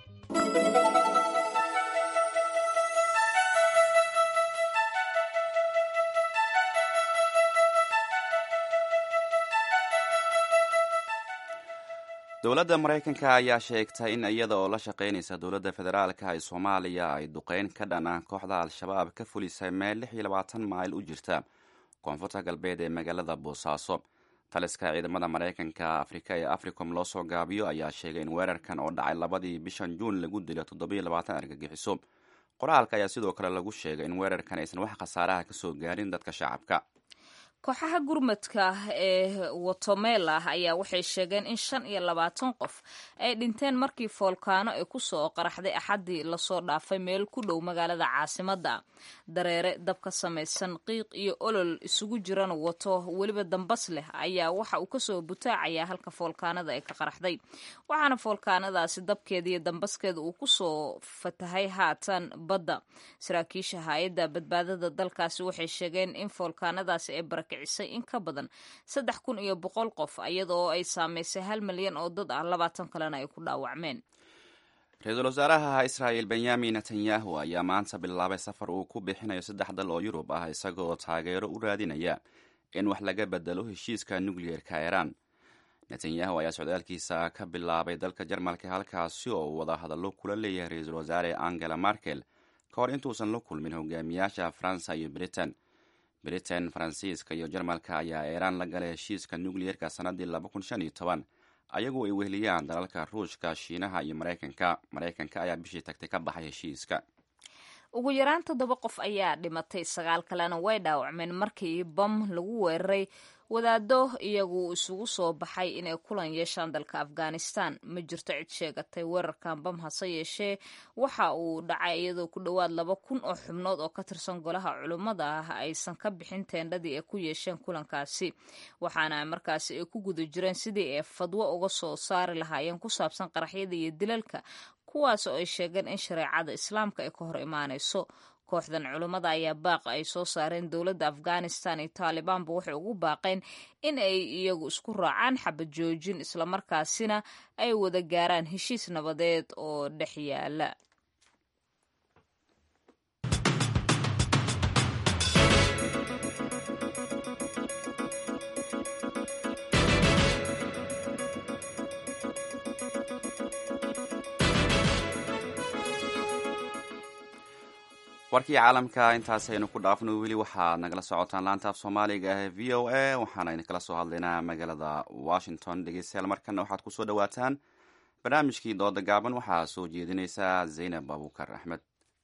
dowladda maraykanka ayaa sheegtay in iyada oo la shaqaynaysa dowladda federaalka ee soomaaliya ay duqeyn ka dhan ah kooxda al-shabaab ka fulisay meel lix iyo labaatan mayl u jirta koonfurta galbeed ee magaalada boosaaso taliska ciidamada maraykanka afrika ee africom loo soo gaabiyo ayaa sheegay in weerarkan oo dhacay labadii bishan juun lagu dilo toddobiyo labaatan argagixiso qoraalka ayaa sidoo kale lagu sheegay in weerarkan aysan wax khasaaraha kasoo gaarin dadka shacabka kooxaha gurmadka ee watomela ayaa waxay sheegeen in shan iyo labaatan qof ay dhinteen markii foolkaano ay kusoo qaraxday axaddii lasoo dhaafay meel ku dhow magaalada caasimadda dareere dab ka samaysan qiiq iyo olol isugu jiran wato weliba dambas leh ayaa waxa uu kasoo butaacayaa halka foolkaanada ay ka qaraxday waxaana foolkaanadaasi dabkeeda iyo dambaskeeda uu kusoo fatahay haatan badda saraakiisha hay-adda badbaadada dalkaasi waxay sheegeen in foolkaanadaasi ay kicisay in ka badan saddex kun iyo boqol qof iyadoo ay saameysay hal milyan oo dad ah labaatan kalena ay ku dhaawacmeen ra-iisul wasaaraha israa'el benyamin netanyahu ayaa maanta bilaabay safar uu ku bixinayo saddex dal oo yurub ah isagoo taageero u raadinaya in wax laga bedelo heshiiska nukliyeerka iiraan netanyahu ayaa socdaalkiisa ka bilaabay dalka jarmalka halkaasi oo uu wada hadallo kula leeyahay ra-iisul wasaare angela markel ka hor intuusan la kulmin hogaamiyaasha faransa iyo britain britain faransiiska iyo jarmalka ayaa iiraan la galay heshiiska nukliyerka sannaddii laba kun shan iyo toban ayagu ay weheliyaan dalalka ruushka shiinaha iyo maraykanka maraykanka ayaa bishii tagtay ka baxay heshiiska ugu yaraan toddoba qof ayaa dhimatay sagaal kalena way dhaawacmeen markii bam lagu weeraray wadaado iyagu isugu soo baxay inay kulan yeeshaan dalka afghanistan ma jirto cid sheegatay weerarkan bam hase yeeshee waxa uu dhacay iyadoo ku dhowaad laba kun oo xubnood oo ka tirsan golaha culummada ah aysan ka bixin teendhadii ay ku yeesheen kulankaasi waxaana markaasi ay ku guda jireen sidii ay fadwo uga soo saari lahaayeen ku saabsan qaraxyada iyo dilalka kuwaas oo ay sheegeen in shareecada islaamka ay ka hor imaanayso kooxdan culummada ayaa baaq ay soo saareen dowladda afghanistan iyo taalibaanba waxay ugu baaqeen in ay iyagu isku raacaan xabad joojin islamarkaasina ay wada gaaraan heshiis nabadeed oo dhex yaala warkii caalamka intaasaynu ku dhaafno weli waxaad nagala socotaan laanta af soomaaliga ee v o a waxaana idinkala soo hadlaynaa magaalada washington dhegeystayaal markana waxaad kusoo dhawaataan barnaamijkii dooda gaaban waxaa soo jeedinaysa zaynab abuukar axmed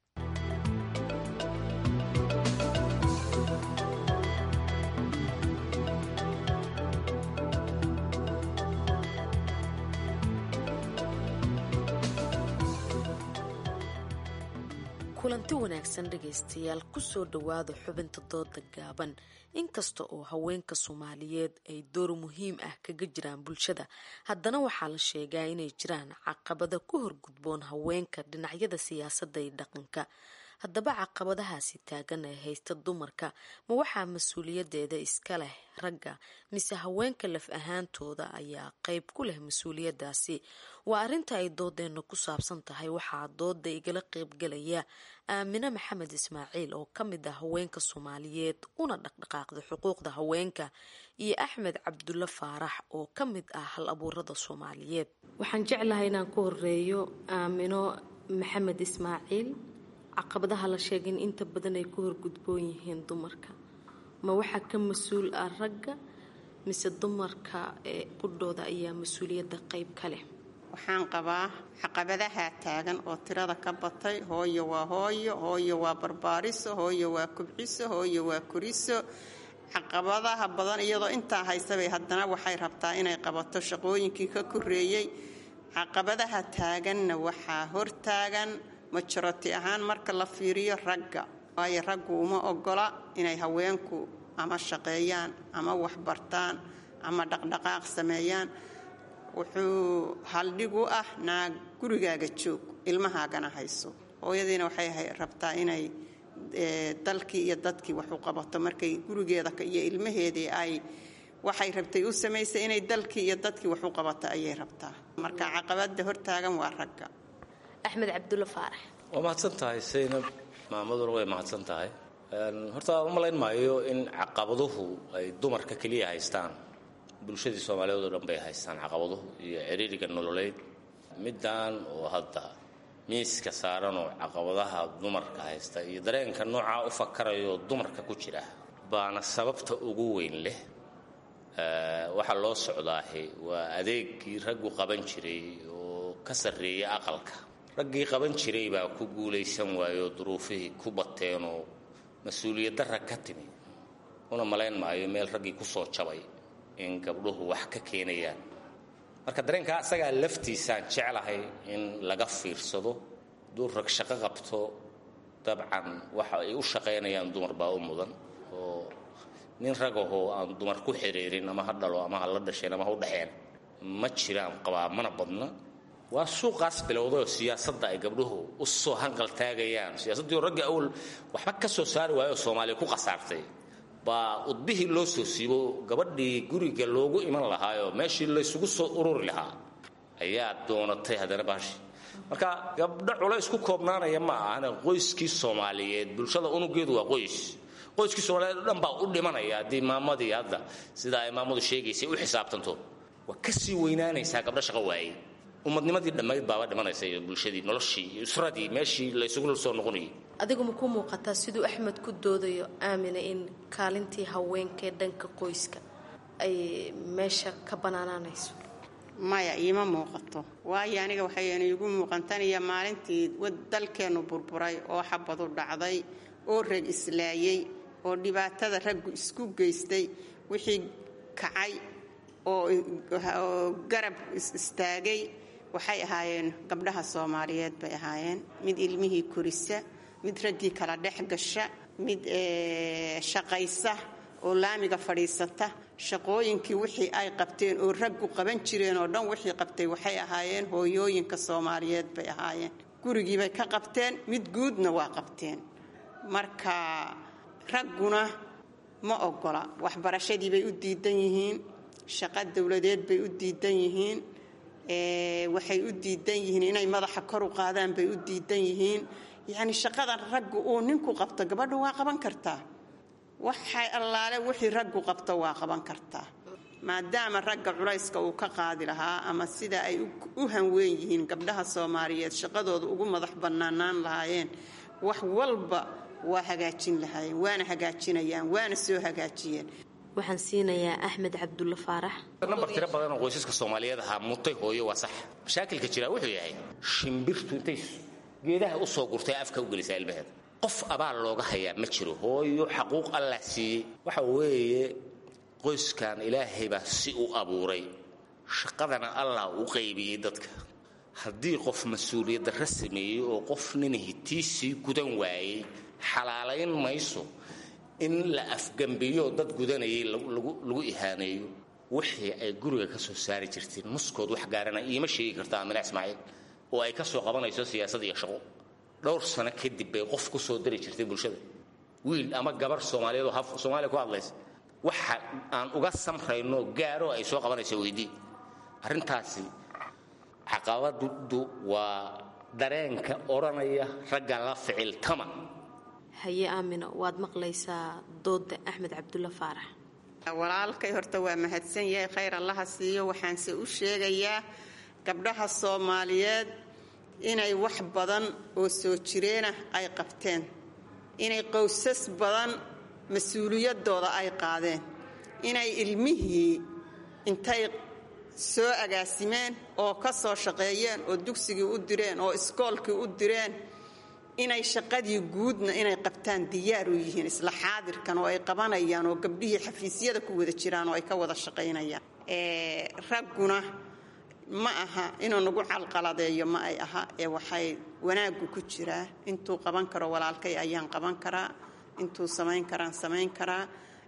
kulanti wanaagsan dhegaystayaal kusoo dhowaada xubinta dooda gaaban inkasta oo haweenka soomaaliyeed ay door muhiim ah kaga jiraan bulshada haddana waxaa la sheegaa inay jiraan caqabada ku horgudboon haweenka dhinacyada siyaasadda iyo dhaqanka haddaba caqabadahaasi taagan ee haysta dumarka ma waxaa mas-uuliyadeeda iska leh ragga mise haweenka laf ahaantooda ayaa qeyb ku leh mas-uuliyadaasi waa arrinta ay doodeenna ku saabsan tahay waxaa dooda igala qeybgalaya aamine maxamed ismaaciil oo ka mid ah haweenka soomaaliyeed una dhaqdhaqaaqda xuquuqda haweenka iyo axmed cabdulle faarax oo ka mid ah hal abuurada soomaaliyeed waxaan jeclahay inaan ku horeeyo aamino maxamed ismaaciil caqabadaha la sheegay in inta badan ay ku horgudboon yihiin dumarka ma waxaa ka mas-uul ah ragga mise dumarka ee qudhooda ayaa mas-uuliyadda qayb ka leh waxaan qabaa caqabadaha taagan oo tirada ka batay hooyo waa hooyo hooyo waa barbaariso hooyo waa kubciso hooyo waa kuriso caqabadaha badan iyadoo intaa haysabay haddana waxay rabtaa inay qabato shaqooyinkii ka koreeyey caqabadaha taaganna waxaa hortaagan majoroti ahaan marka la fiiriyo ragga waayo raggu uma ogola inay haweenku ama shaqeeyaan ama waxbartaan ama dhaqdhaqaaq sameeyaan wuxuu haldhig u ah naag gurigaaga joog ilmahaagana hayso hooyadiina waxay rabtaa inay dalkii iyo dadkii wax u qabato markay gurigeeda iyo ilmaheedii ay waxay rabtay u samaysay inay dalkii iyo dadkii wax u qabato ayay rabtaa marka caqabada hortaagan waa ragga axmed cabdulla faarax waa mahadsan tahay saynab maamaduna way mahadsan tahay horta u malayn maayo in caqabaduhu ay dumarka keliya haystaan bulshadii soomaaliyeed oo dhan bay haystaan caqabaduhu iyo ciriiriga nololeed middan oo hadda miiska saaran oo caqabadaha dumarka haysta iyo dareenka noocaa u fakarayo dumarka ku jira baana sababta ugu weyn leh waxaa loo socdaahi waa adeegii raggu qaban jiray oo ka sarreeya aqalka raggii qaban jiray baa ku guulaysan waayoo duruufihii ku bateenoo mas-uuliyadda rag ka timi una malayn maayo meel raggii ku soo jabay in gabdhuhu wax ka keenayaan marka dareenkaa isagaa laftiisaan jeclahay in laga fiirsado duu rag shaqo qabto dabcan waxa ay u shaqaynayaan dumar baa u mudan oo nin ragahoo aan dumar ku xiriirin ama ha dhalo ama ha la dhasheen ama ha u dhexeen ma jiraan qabaa mana badna waa suuqaas bilowdayoo siyaasadda ay gabdhuhu u soo hanqal taagayaan siyaasaddii oo ragga awal waxba ka soo saari waayoo soomaaliya ku khasaartay baa udbihii loo soo siibo gabadhii guriga loogu iman lahaayoo meeshii laysugu soo ururi lahaa ayaa doonatay haddana baashi marka gabdho culays ku koobnaanaya ma ahane qoyskii soomaaliyeed bulshada unugeedu waa qoys qoyskii soomaaliyeed o dhan baa u dhimanaya haddii maamadii hadda sida ay maamadu sheegaysay u xisaabtanto waa ka sii weynaanaysaa gabdho shaqo waayey ummadnimadii dhammayd baaba dhimanaysa iyo bulshadii noloshii iyo usradii meeshii laysugu soo noqonayay adigu ma ku muuqataa siduu axmed ku doodayo aamina in kaalintii haweenkaee dhanka qoyska ay meesha ka banaanaanayso maya iima muuqato waayo aniga waxayna iigu muuqantaniyo maalintii dalkeennu burburay oo xabadu dhacday oo rag islaayey oo dhibaatada raggu isku geystay wixii kacay oo garab istaagay waxay ahaayeen gabdhaha soomaaliyeed bay ahaayeen mid ilmihii korisa mid raggii kala dhex gasha mid shaqaysa oo laamiga fadhiisata shaqooyinkii wixii ay qabteen oo raggu qaban jireen oo dhan wixii qabtay waxay ahaayeen hooyooyinka soomaaliyeed bay ahaayeen gurigiibay ka qabteen mid guudna waa qabteen marka ragguna ma ogola waxbarashadiibay u diidan yihiin shaqo dowladeed bay u diidan yihiin waxay u diidan yihiin inay madaxa kor u qaadaan bay u diidan yihiin yacni shaqadan raggu uu ninku qabto gabadhu waa qaban kartaa waxay allaale wixii raggu qabto waa qaban kartaa maadaama ragga culayska uu ka qaadi lahaa ama sida ay u hanweyn yihiin gabdhaha soomaaliyeed shaqadooda ugu madax bannaanaan lahaayeen wax walba waa hagaajin lahaayeen waana hagaajinayaan waana soo hagaajiyeen waxaan siinayaa axmed cabdulla faarax nambar tiro badan oo qoysaska soomaaliyeed ahaa mutay hooyo waa sax mashaakilka jiraa wuxuu yahay shimbirtu intay geedaha u soo gurtay afka u gelisaa ilmaheeda qof abaal looga hayaa ma jiro hooyo xaquuq allah siiyey waxa weeye qoyskan ilaahay baa si u abuuray shaqadana allah u qaybiyey dadka haddii qof mas-uuliyaddarra sameeyey oo qof ninahi tiisii gudan waayey xalaalayn mayso in la afgambiyo dad gudanayay lagu ihaaneeyo wixii ay guriga ka soo saari jirteen muskood wax gaarana iima sheegi karta amina ismaaciil oo ay ka soo qabanayso siyaasad iyo shaqo dhowr sano kadib bay qof ku soo dari jirtay bulshada wiil ama gabar soomaaliyeed oo soomaaliya ku hadlaysa waxa aan uga samrayno gaaro ay soo qabanayso weydii arrintaasi caqabaddu waa dareenka odhanaya ragga la ficiltama haye aamino waad maqlaysaa dooda axmed cabdulla faarax walaalkay horta waa mahadsan yahay khayr allaha siiyo waxaanse u sheegayaa gabdhaha soomaaliyeed inay wax badan oo soo jireenah ay qabteen inay qowsas badan mas-uuliyaddooda ay qaadeen inay ilmihii intay soo agaasimeen oo ka soo shaqeeyeen oo dugsigii u direen oo iskoolkii u direen inay shaqadii guudna inay qabtaan diyaar u yihiin isla xaadirkan oo ay qabanayaan oo gabdhihii xafiisyada ku wada jiraan oo ay ka wada shaqaynayaan ragguna ma aha inuu nagu calqaladeeyo ma ay aha ee waxay wanaaggu ku jiraa intuu qaban karo walaalkay ayaan qaban karaa intuu samayn karaan samayn karaa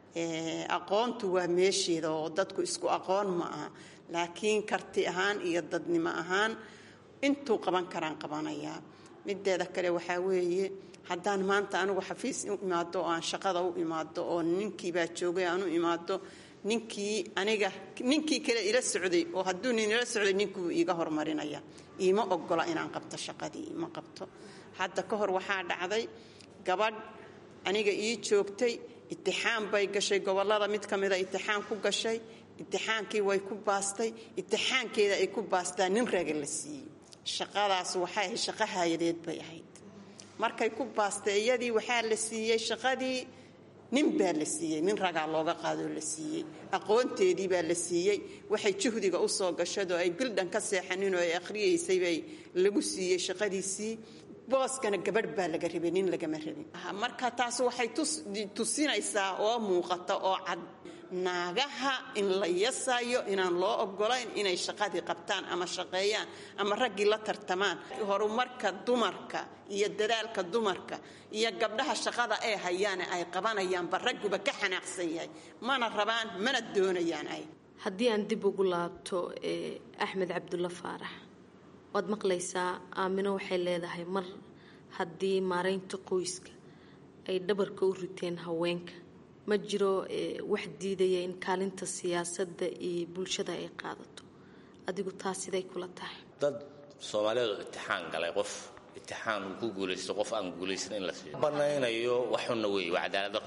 aqoontu waa meesheeda oo dadku isku aqoon ma aha laakiin karti ahaan iyo dadnimo ahaan intuu qaban karaan qabanayaa mideeda kale waxaa weeye haddaan maanta anigu xafiis u imaado oo aan shaqada u imaado oo ninkiibaa joogay aan u imaado ninkii aniga ninkii kale ila socday oo hadduu nin ila socday ninkuu iiga hormarinaya iima ogola inaan qabto shaqadii ima qabto hadda ka hor waxaa dhacday gabadh aniga ii joogtay itixaan bay gashay gobollada mid ka mida itixaan ku gashay itixaankii way ku baastay itixaankeeda ay ku baastaa nin raga la siiyey shaqadaas waxay ahayd shaqo haayadeed bay ahayd markay ku baastay iyadii waxaa la siiyey shaqadii nin baa la siiyey nin ragaa looga qaadoo la siiyey aqoonteedii baa la siiyey waxay juhdiga u soo gashadoo ay bildhan ka seexanin oo ay akhriyaysay bay lagu siiyey shaqadiisii booskana gabadh baa laga rabay nin lagama rabin marka taas waxay tusinaysaa oo muuqata oo cad naagaha in la yasayo inaan loo ogolayn inay shaqadii qabtaan ama shaqeeyaan ama raggii la tartamaan horumarka dumarka iyo dadaalka dumarka iyo gabdhaha shaqada ay hayaane ay qabanayaanba ragguba ka xanaaqsan yahay mana rabaan mana doonayaan ay haddii aan dib ugu laabto axmed cabdulla faarax waad maqlaysaa aamino waxay leedahay mar haddii maaraynta qoyska ay dhabarka u riteen haweenka ma jiro wax diidaya in kaalinta siyaasadda iyo bulshada ay qaadato adigu taas siday kula tahay dad soomaaliyeed oo itixaan galay qof itixaan uu ku guulaysto qof aan guulaysan in la siiyo banaynayo waxuna weeye waa cadaalado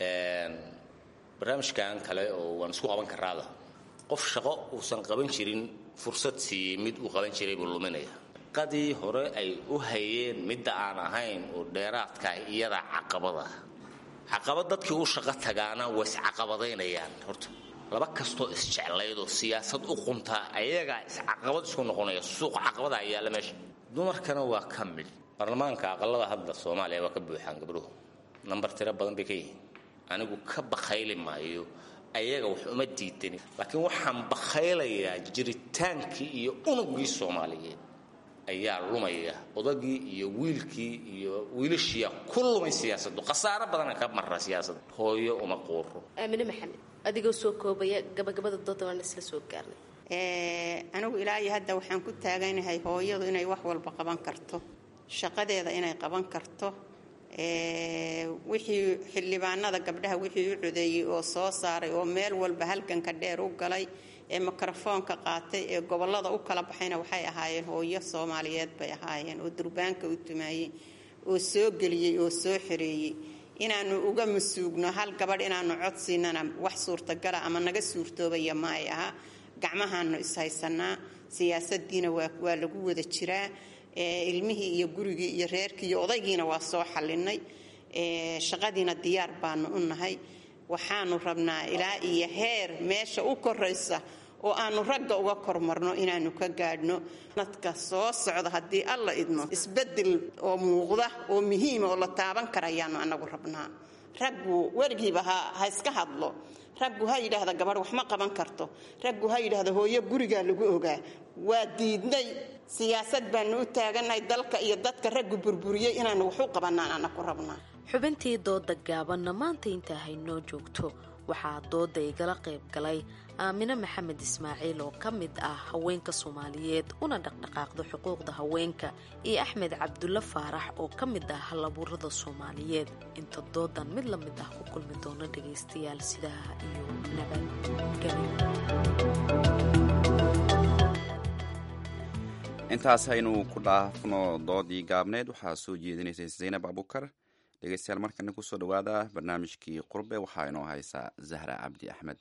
barnaamijkan kale oo waan isku qaban karaada qof shaqo uusan qaban jirin fursad siiyey mid uu qaban jiray buu luminaya qadii hore ay u hayeen midda aan ahayn oo dheeraadkaah iyada caqabada caqabad dadkii u shaqo tagaana way iscaqabadaynayaan horta laba kastoo isjeclayd oo siyaasad u quntaa ayagaa iscaqabad isku noqonaya suuq caqabada ayaala meesha dumarkana waa ka mid baarlamaanka aqalada hadda soomaaliya waa ka buuxaan gabdhuhu nambar tiro badan bay ka yihiin anigu ka bakhayli maayo ayaga wax uma diidani laakiin waxaan bakhaylayaa jiritaankii iyo unugii soomaaliyeed ayaa lumaya odagii iyo wiilkii iyo wiilashiia ku lumay siyaasadu khasaaro badana ka mara siyaasada hooyo uma quuro aamine maxamed adigoo soo koobaya gabagabada dooda waan isla soo gaarnay anigu ilaa iyo hadda waxaan ku taaganahay hooyadu inay wax walba qaban karto shaqadeeda inay qaban karto wixii xildhibaanada gabdhaha wixii u codeeyey oo soo saaray oo meel walba halganka dheer u galay ee mikrofoonka qaatay ee gobolada u kala baxayna waxay ahaayeen hooyo soomaaliyeed bay ahaayeen oo durbaanka u tumaayey oo soo geliyey oo soo xereeyey inaanu uga masuugno hal gabadh inaanu codsiinana wax suurtagala ama naga suurtoobaya ma ay aha gacmahaanu ishaysanaa siyaasadiina waa lagu wada jiraa ilmihii iyo gurigii iyo reerkii iyo odaygiina waa soo xalinay shaqadiina diyaar baanu u nahay waxaanu rabnaa ilaa iyo heer meesha u koraysa oo aanu ragga uga kormarno inaanu ka gaadhno nadka soo socda haddii alla idmo isbedel oo muuqda oo muhiima oo la taaban karayaanu anagu rabnaa raggu weligiiba ha iska hadlo raggu ha yidhaahda gabadh wax ma qaban karto raggu ha yidhaahda hooyo gurigaa lagu ogaa waa diidnay siyaasad baanu u taagannahay dalka iyo dadka raggu burburiyey inaanu wax u qabanaan anaku rabnaa xubintii dooda gaabanna maanta intaa haynoo joogto waxaa dooda igala qayb galay aamine maxamed ismaaciil oo ka mid ah haweenka soomaaliyeed una dhaqdhaqaaqda xuquuqda haweenka iyo axmed cabdulle faarax oo ka mid ah halabuurada soomaaliyeed inta doodan mid la mid ah ku kulmi doono dhagaystayaal sidaha iyo nabadgelyo intaas haynu ku dhaafno doodii gaabneed waxaa soo jeedinaysay zaynab abukar dhegeystayaal markana kusoo dhawaada barnaamijkii qurbe waxaa inoo haysaa zahra cabdi axmed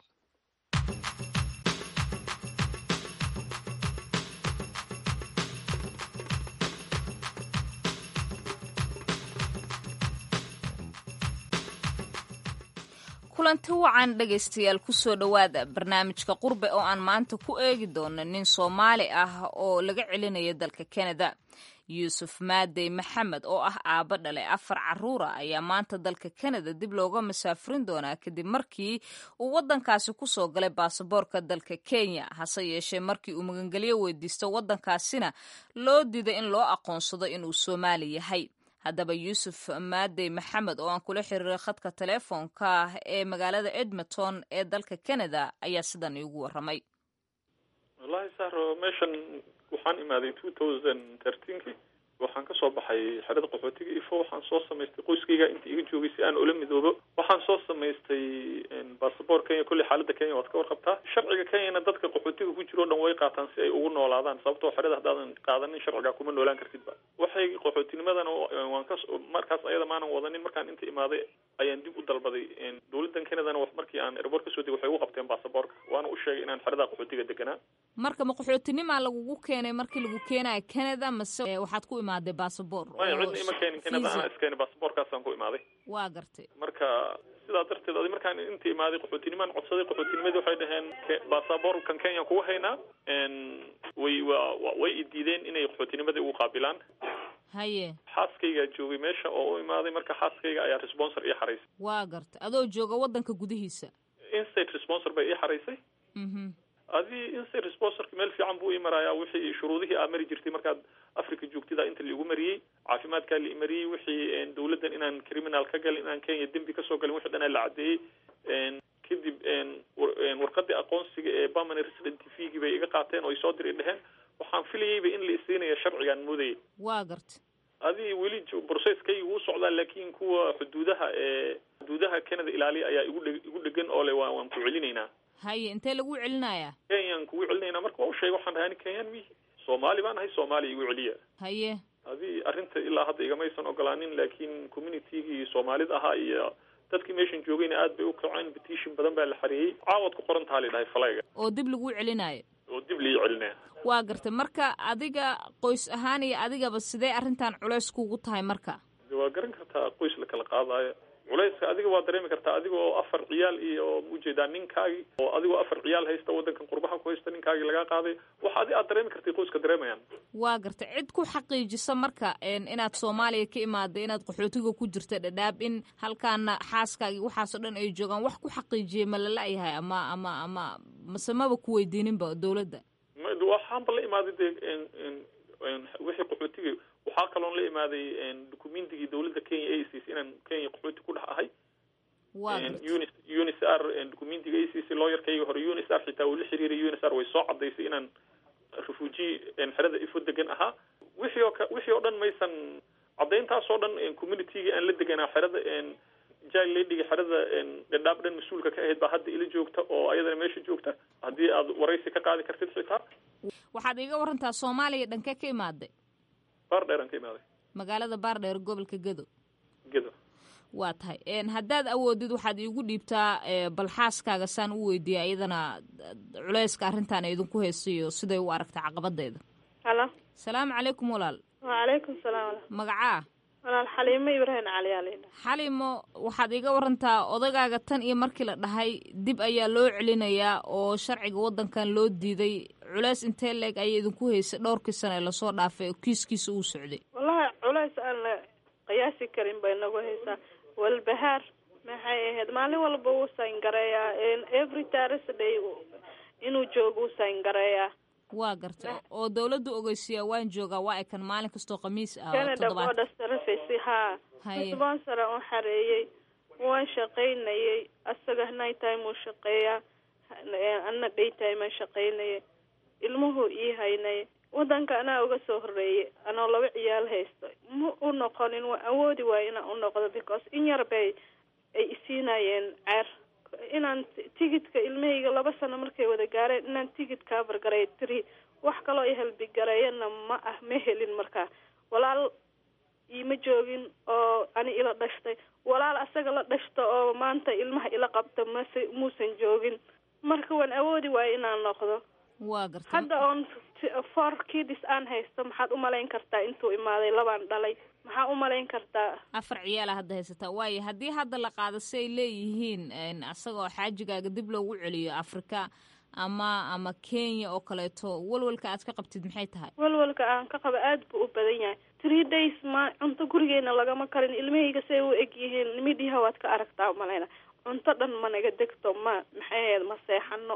kulanti wacan dhegaystayaal kusoo dhowaada barnaamijka qurbe oo aan maanta ku eegi doono nin soomaali ah oo laga celinaya dalka kanada yuusuf maadey maxamed oo ah aabbo dhale afar caruura ayaa maanta dalka kanada dib looga masaafurin doonaa kadib markii uu waddankaasi kusoo galay baasaboorka dalka kenya hase yeeshee markii uu magangelyo weydiisto waddankaasina loo diiday in loo aqoonsado inuu soomaali yahay haddaba yuusuf maadey maxamed oo aan kula xiriiray khadka teleefoonka ee magaalada edmonton ee dalka canada ayaa sidan iigu waramay wallahi sahro meeshan waxaan imaaday two thousand thirteenki waxaan kasoo baxay xerada qaxootiga ifo waxaan soo samaystay qoyskayga inta iga joogay si aan ula midoobo waxaan soo samaystay basaboor kenya kolley xaalada kenya waad ka warqabtaa sharciga kenyana dadka qaxootiga ku jiro o dhan way qaataan si ay ugu noolaadaan sababtoo xerada haddaadan qaadanin sharciga kuma noolaan kartidba waxay qaxootinimadana waan ka markaas ayada maanan wadanin markaan inta imaaday ayaan dib u dalbaday dowladan kenadana markii aan airboort kasoo degay waxay ugu qabteen basaboorka waana u sheegay inaan xerada qaxootiga deganaa marka ma qaxootinimaa lagugu keenay markii lagu keenayo canada mase waxaad ku imaaday basaboor maya cidna ima keenin canada anaa iskeenay basaboorkaasaan ku imaaday waa gartay marka sidaa darteed adi markaan inta imaaday qaxootinimaan codsaday qaxootinimadii waxay dhaheen basaboorkan kenyan kugu haynaa way wa way idiideen inay qaxootinimadii ugu qaabilaan haye xaaskaygaa joogay meesha oo u imaaday marka xaaskayga ayaa responsor ii xaraysay waa gartay adoo jooga waddanka gudihiisa instate responsor bay ii xaraysay adii instate responsorka meel fiican buu ii marayaa wixii shuruudihii aa mari jirtay markaad africa joogtida inta laigu mariyey caafimaadkaa lai mariyey wixii dawladdan inaan criminal ka galin inaan kenya dembi kasoo galin wixii dhan la caddeeyey kadib warqadii aqoonsiga ee permanent resident tvgii bay iga qaateen oo ay soo diri dheheen waxaan filayeyba in la isiinaya sharcigaan moodayay waa garta adii weli processkayga wuu socdaa laakin kuwa xuduudaha ee xuduudaha canada ilaaliya ayaa igu dhe igu dhegan oo le waa waan ku celinaynaa haye intee lagu celinayaa kenyaan kugu celinaynaa marka waa u sheegay waxaan dhahay ani kenyaan mi soomaali baan ahay soomaaliya igu celiya haye adii arrinta ilaa hadda igamaysan ogolaanin laakiin communitygii soomaalida ahaa iyo dadkii meeshan joogayna aad bay u kaceen petition badan baa la xareeyey caawad ku qoran taha la dhahay falayga oo dib lagu celinayo oo dib lii celinaya waa gartay marka adiga qoys ahaan iyo adigaba sidee arrintan culeys kugu tahay marka waa garan kartaa qoys la kala qaadaayo culayska adiga waa dareemi kartaa adiga oo afar ciyaal iyo maujeedaa ninkaagi oo adigoo afar ciyaal haysta waddankan qurbaha ku haysta ninkaagii lagaa qaaday wax adi aad dareemi kartay qoyska dareemayaan waa gartay cid ku xaqiijisa marka inaad soomaaliya ka imaaday inaad qaxootiga ku jirta dhadhaab in halkaana xaaskaagii waxaasoo dhan ay joogaan wax ku xaqiijiyay ma lala-yahay ama ama ama mase maba ku weydiininba dowladda waxaanba la imaaday dee wixii qaxootiga waxaa kaloon la imaaday documentigii dawladda kenya a c c inaan kenya qaxooti ku dhex ahay unis unis r documentiga a c c looyarkayga hore unis r xitaa uu la xiriiray unis r way soo cadaysay inaan refugee xerada ifo degan ahaa wixii oo wixii oo dhan maysan caddayntaas oo dhan communitygii aan la deganaa xerada jail ladhiga xerada dhadhaab dhan mas-uulka ka ahayd baa hadda ila joogta oo ayadana meesha joogta haddii aad waraysi ka qaadi kartid xitaa waxaad iiga warantaa soomaaliya dhankee ka imaaday baardheer aan ka imaaday magaalada baardheer gobolka gedo gedo waa tahay haddaad awoodid waxaad iigu dhiibtaa bal xaaskaaga saan u weydiiya iyadana culeyska arrintan idinku haystayo siday u aragta caqabadeeda halo salaamu calaykum walaal wacalaykum salaam magacaa walaal xaliimo ibraahim cali aa laydhaha xalimo waxaad iga warantaa odagaaga tan iyo markii la dhahay dib ayaa loo celinayaa oo sharciga waddankan loo diiday culeys intee leeg ayay idinku haysay dhowrkii sano ee lasoo dhaafay oo kiiskiisa uu socday wallahi culeys aan la qiyaasi karin bay nagu haysaa walbahaar maxay ahayd maalin walba wuu sayngareeyaa every thursday inuu joogo wuu sayngareeyaa waa garta oo dawladdu ogeysiyaa waan joogaa waa ekan maalin kastoo khamiis ah canada border service haa sponsora un xareeyey waan shaqaynayay asaga night time uu shaqeeyaa ana day time aan shaqaynayay ilmuhu ii haynay wadanka anaa uga soo horeeyay anoo laba ciyaal haysto ma u noqonin waa awoodi waayo inaan u noqdo because in yar bay ay isiinayeen ceer inaan tigidka ilmahayga laba sano markay wada gaareen inaan tigid kaabargaray tiri wax kaloo i halbigareeyana ma ah ma helin markaa walaal iima joogin oo ani ila dhashtay walaal asaga la dhashta oo maanta ilmaha ila qabta mase muusan joogin marka waan awoodi waayo inaan noqdo waa garta hadda oon four kidis aan haysto maxaad umalayn kartaa intuu imaaday labaan dhalay maxaa u malayn kartaa afar ciyaala hadda haysataa waayo haddii hadda la qaado si ay leeyihiin asagoo xaajigaaga dib loogu celiyo afrika ama ama kenya oo kaleeto walwalka aad ka qabtid maxay tahay walwalka aan ka qaba aad buu u badan yahay three days ma cunto gurigeena lagama karin ilmahayga say u eg yihiin midhiha waad ka aragtaa malayna cunto dhan ma naga degto ma maxay ahayd ma seexano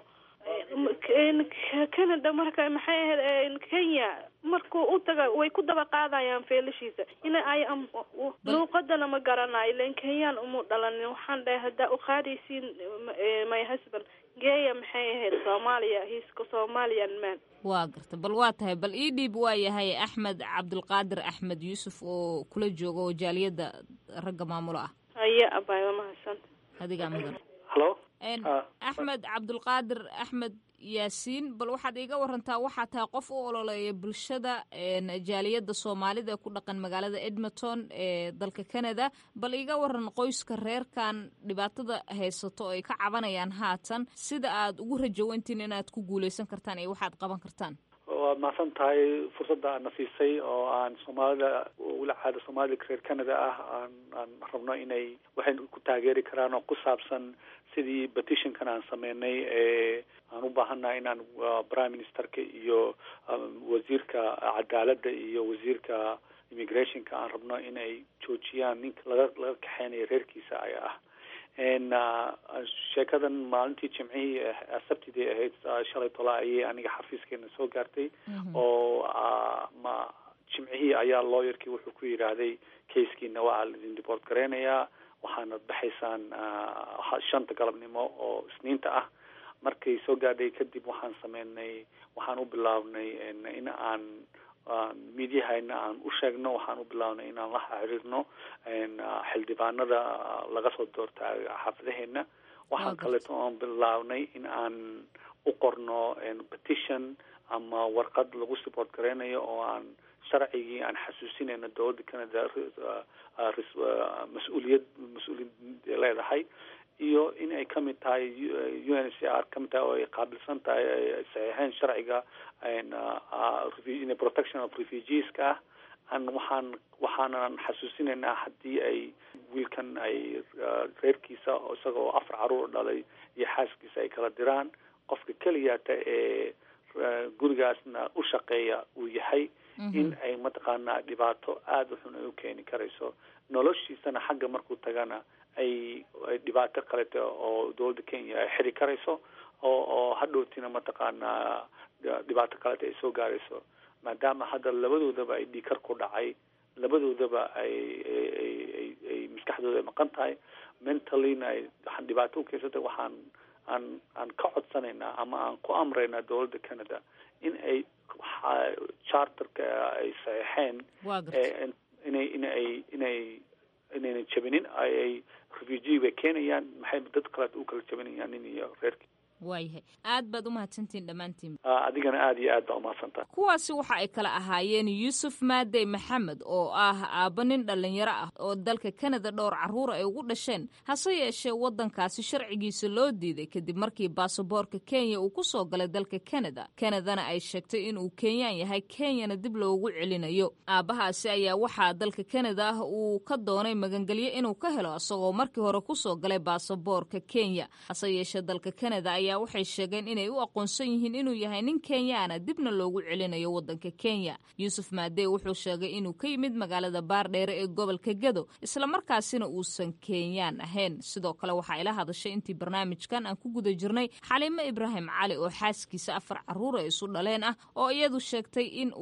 canada marka maxay ahayd kenya markuu u taga way ku daba qaadayaan feelashiisa ina ay luuqadana ma garanayo ilan kenyaan umu dhalanin waxaan dhahay haddaa u qaadaysiin my husband geeya maxay ahayd soomaaliya hiiska somalian man waa garta bal waa tahay bal ii dhiib waa yahay axmed cabdulqaadir axmed yuusuf oo kula jooga oo jaaliyadda ragga maamulo ah haye abay waa mahadsanta adigaa mudan halo axmed cabdulqaadir axmed yaasiin bal waxaad iiga warantaa waxaa tahay qof u ololeeya bulshada jaaliyadda soomaalida ee ku dhaqan magaalada edmonton ee dalka canada bal iiga waran qoyska reerkan dhibaatada haysato oo ay ka cabanayaan haatan sida aad ugu rajawantiin inaad ku guuleysan kartaan iyo waxaad qaban kartaan waad mahadsan tahay fursadda aadna siisay oo aan soomaalida wila caada soomaalida reer canada ah aan aan rabno inay waxay ku taageeri karaan oo ku saabsan sidii petitionkan aan sameynay ee aan u baahannahay inaan prime ministerka iyo wasiirka cadaaladda iyo wasiirka immigrationka aan rabno inay joojiyaan ninka laga laga kaxeynayo reerkiisa ay ah n sheekadan maalintii jimcihii sabtidii ahayd shalay tola ayay aniga xafiiskeena soo gaartay oo ma jimcihii ayaa lawyerkii wuxuu ku yidhaahday casekiina waa laidin deport gareynayaa waxaana baxaysaan shanta galabnimo oo isniinta ah markay soo gaadhay kadib waxaan sameynay waxaan u bilaabnay in aan midyahayna aan u sheegno waxaan u bilaabnay inaan la xiriirno xildhibaanada laga soo doorta xaafadaheena waxaan kaleeto oon bilaabnay in aan u qorno petition ama warqad lagu support gareynayo oo aan sharcigii aan xasuusinayno dowladda canada mas-uuliyad mas-uuliyad leedahay iyo in ay kamid tahay u n c r kamid tahay oo ay qaabilsan tahay ay saxiixeen sharciga protection of refugeeska ah an waxaan waxaanan xasuusinaynaa haddii ay wiilkan ay reerkiisa isagoo afar caruur dhalay iyo xaaskiisa ay kala diraan qofka keliyaata ee gurigaasna u shaqeeya uu yahay in ay mataqaanaa dhibaato aada u xun ay u keeni karayso noloshiisana xagga markuu tagana ay dhibaato kalete oo dowladda kenya ay xiri karayso oo oo hadhowtina mataqaanaa dhibaato kalete ay soo gaarayso maadaama hadda labadoodaba ay dhiikar ku dhacay labadoodaba ay ay ay maskaxdooda ay maqan tahay mentallyna ay waxaan dhibaato u keysatay waxaan aan aan ka codsanaynaa ama aan ku amraynaa dowladda canada in ay charterka ay saxeixeen inay inay inay inayna jabinin ay refugee bay keenayaan maxay dad kaleet u kala jabinayaan nin iyo reerkii waayahay aad baad umahadsantihin dhammaantiin adigana aada iyo aad baa umahadsantaha kuwaasi waxa ay kala ahaayeen yuusuf maadey maxamed oo ah aabba nin dhallinyaro ah oo dalka kanada dhowr carruura ay ugu dhasheen hase yeeshee waddankaasi sharcigiisa loo diiday kadib markii baasaboorka kenya uu ku soo galay dalka kanada kanadana ay sheegtay inuu kenyaan yahay kenyana dib loogu celinayo aabbahaasi ayaa waxaa dalka kanada ah uu ka doonay magangelyo inuu ka helo isagoo markii hore kusoo galay baasaboorka kenya hase yeeshee dalka kanada ayaa waxay sheegeen inay u aqoonsan yihiin inuu yahay nin kenyaana dibna loogu celinayo waddanka kenya yuusuf maadey wuxuu sheegay inuu ka yimid magaalada baardheere ee gobolka gedo islamarkaasina uusan kenyaan ahayn sidoo kale waxaa ila hadashay intii barnaamijkan aan ku guda jirnay xaliimo ibraahim cali oo xaaskiisa afar carruura isu dhaleen ah oo iyadu sheegtay in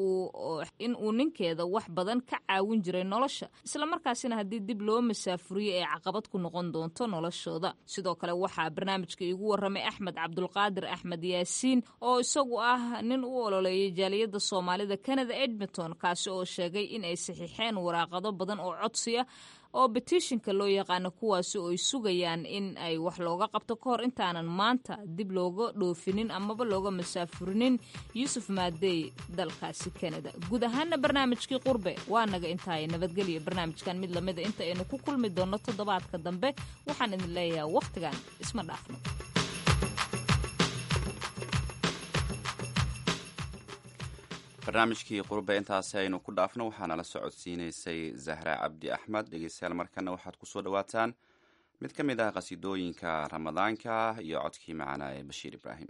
uu ninkeeda wax badan ka caawin jiray nolosha islamarkaasina haddii dib loo masaafuriyo ay caqabad ku noqon doonto noloshooda sidoo kale waxaa barnaamijka iigu waramay axmed cabdulqaadir axmed yaasiin oo isagu ah nin u ololeeyay jaaliyadda soomaalida canada edmonton kaasi oo sheegay in ay saxiixeen waraaqado badan oo codsiya oo betishinka loo yaqaano kuwaasi oo ay sugayaan in ay wax looga qabto ka hor intaanan maanta dib looga dhoofinin amaba looga masaafurinin yuusuf maadey dalkaasi canada guud ahaana barnaamijkii qurbe waa naga intaay nabadgelya barnaamijkan mid lamida inta aynu ku kulmi doonno toddobaadka dambe waxaan idin leeyahay wakhtigan isma dhaafno barnaamijkii qurbe intaasi aynu ku dhaafno waxaana la socodsiinaysay zahra cabdi axmed dhegeystayaal markana waxaad kusoo dhawaataan mid ka mid ah qasiidooyinka ramadaanka iyo codkii macanaa ee bashiir ibraahim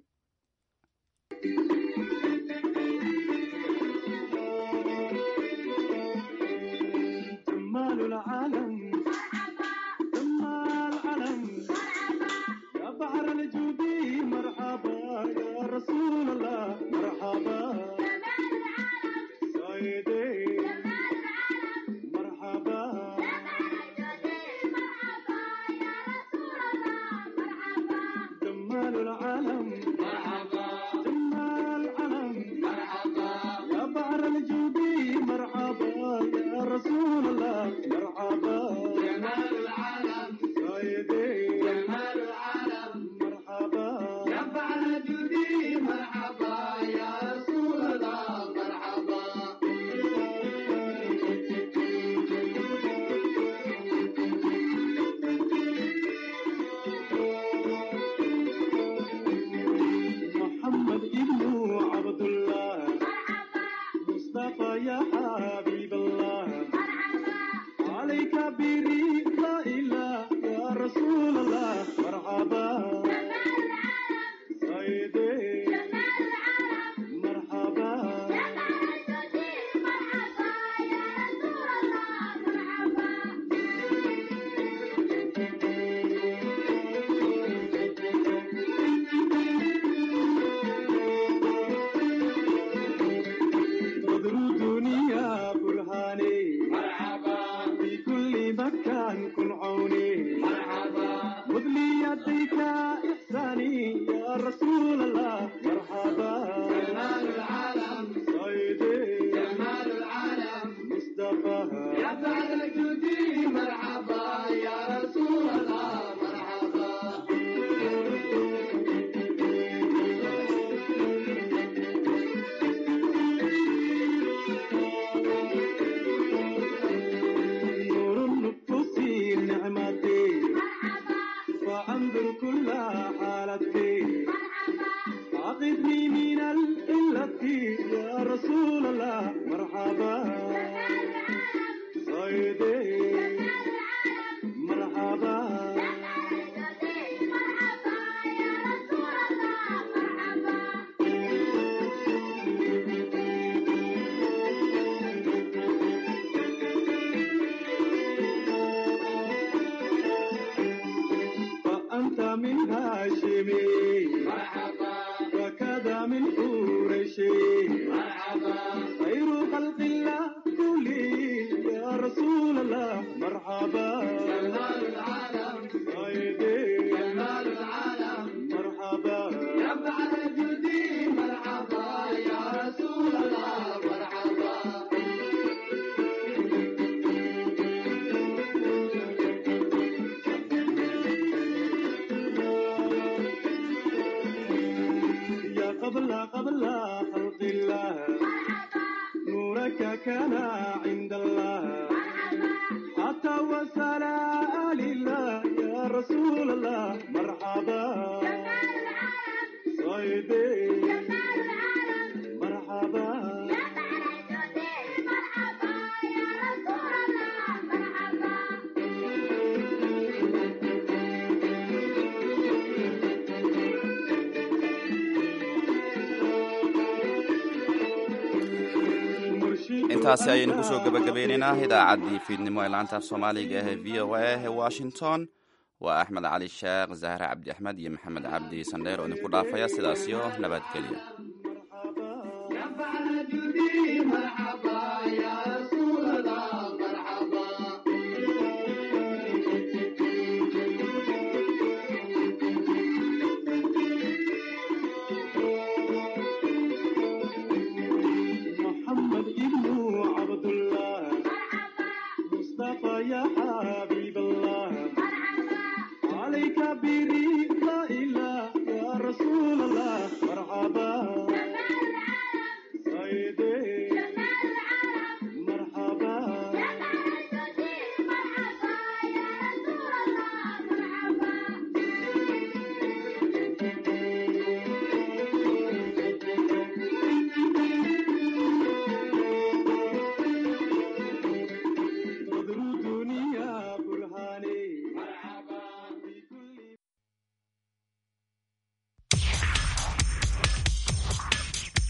intaasi ayaynu kusoo gabagabeynaynaa idaacaddii fiidnimo ee laanta af soomaaliga ee v o a ee washington waa axmed cali sheekh zahre cabdi axmed iyo maxamed cabdi sandheer oo idinku dhaafaya sidaasyo nabadgelya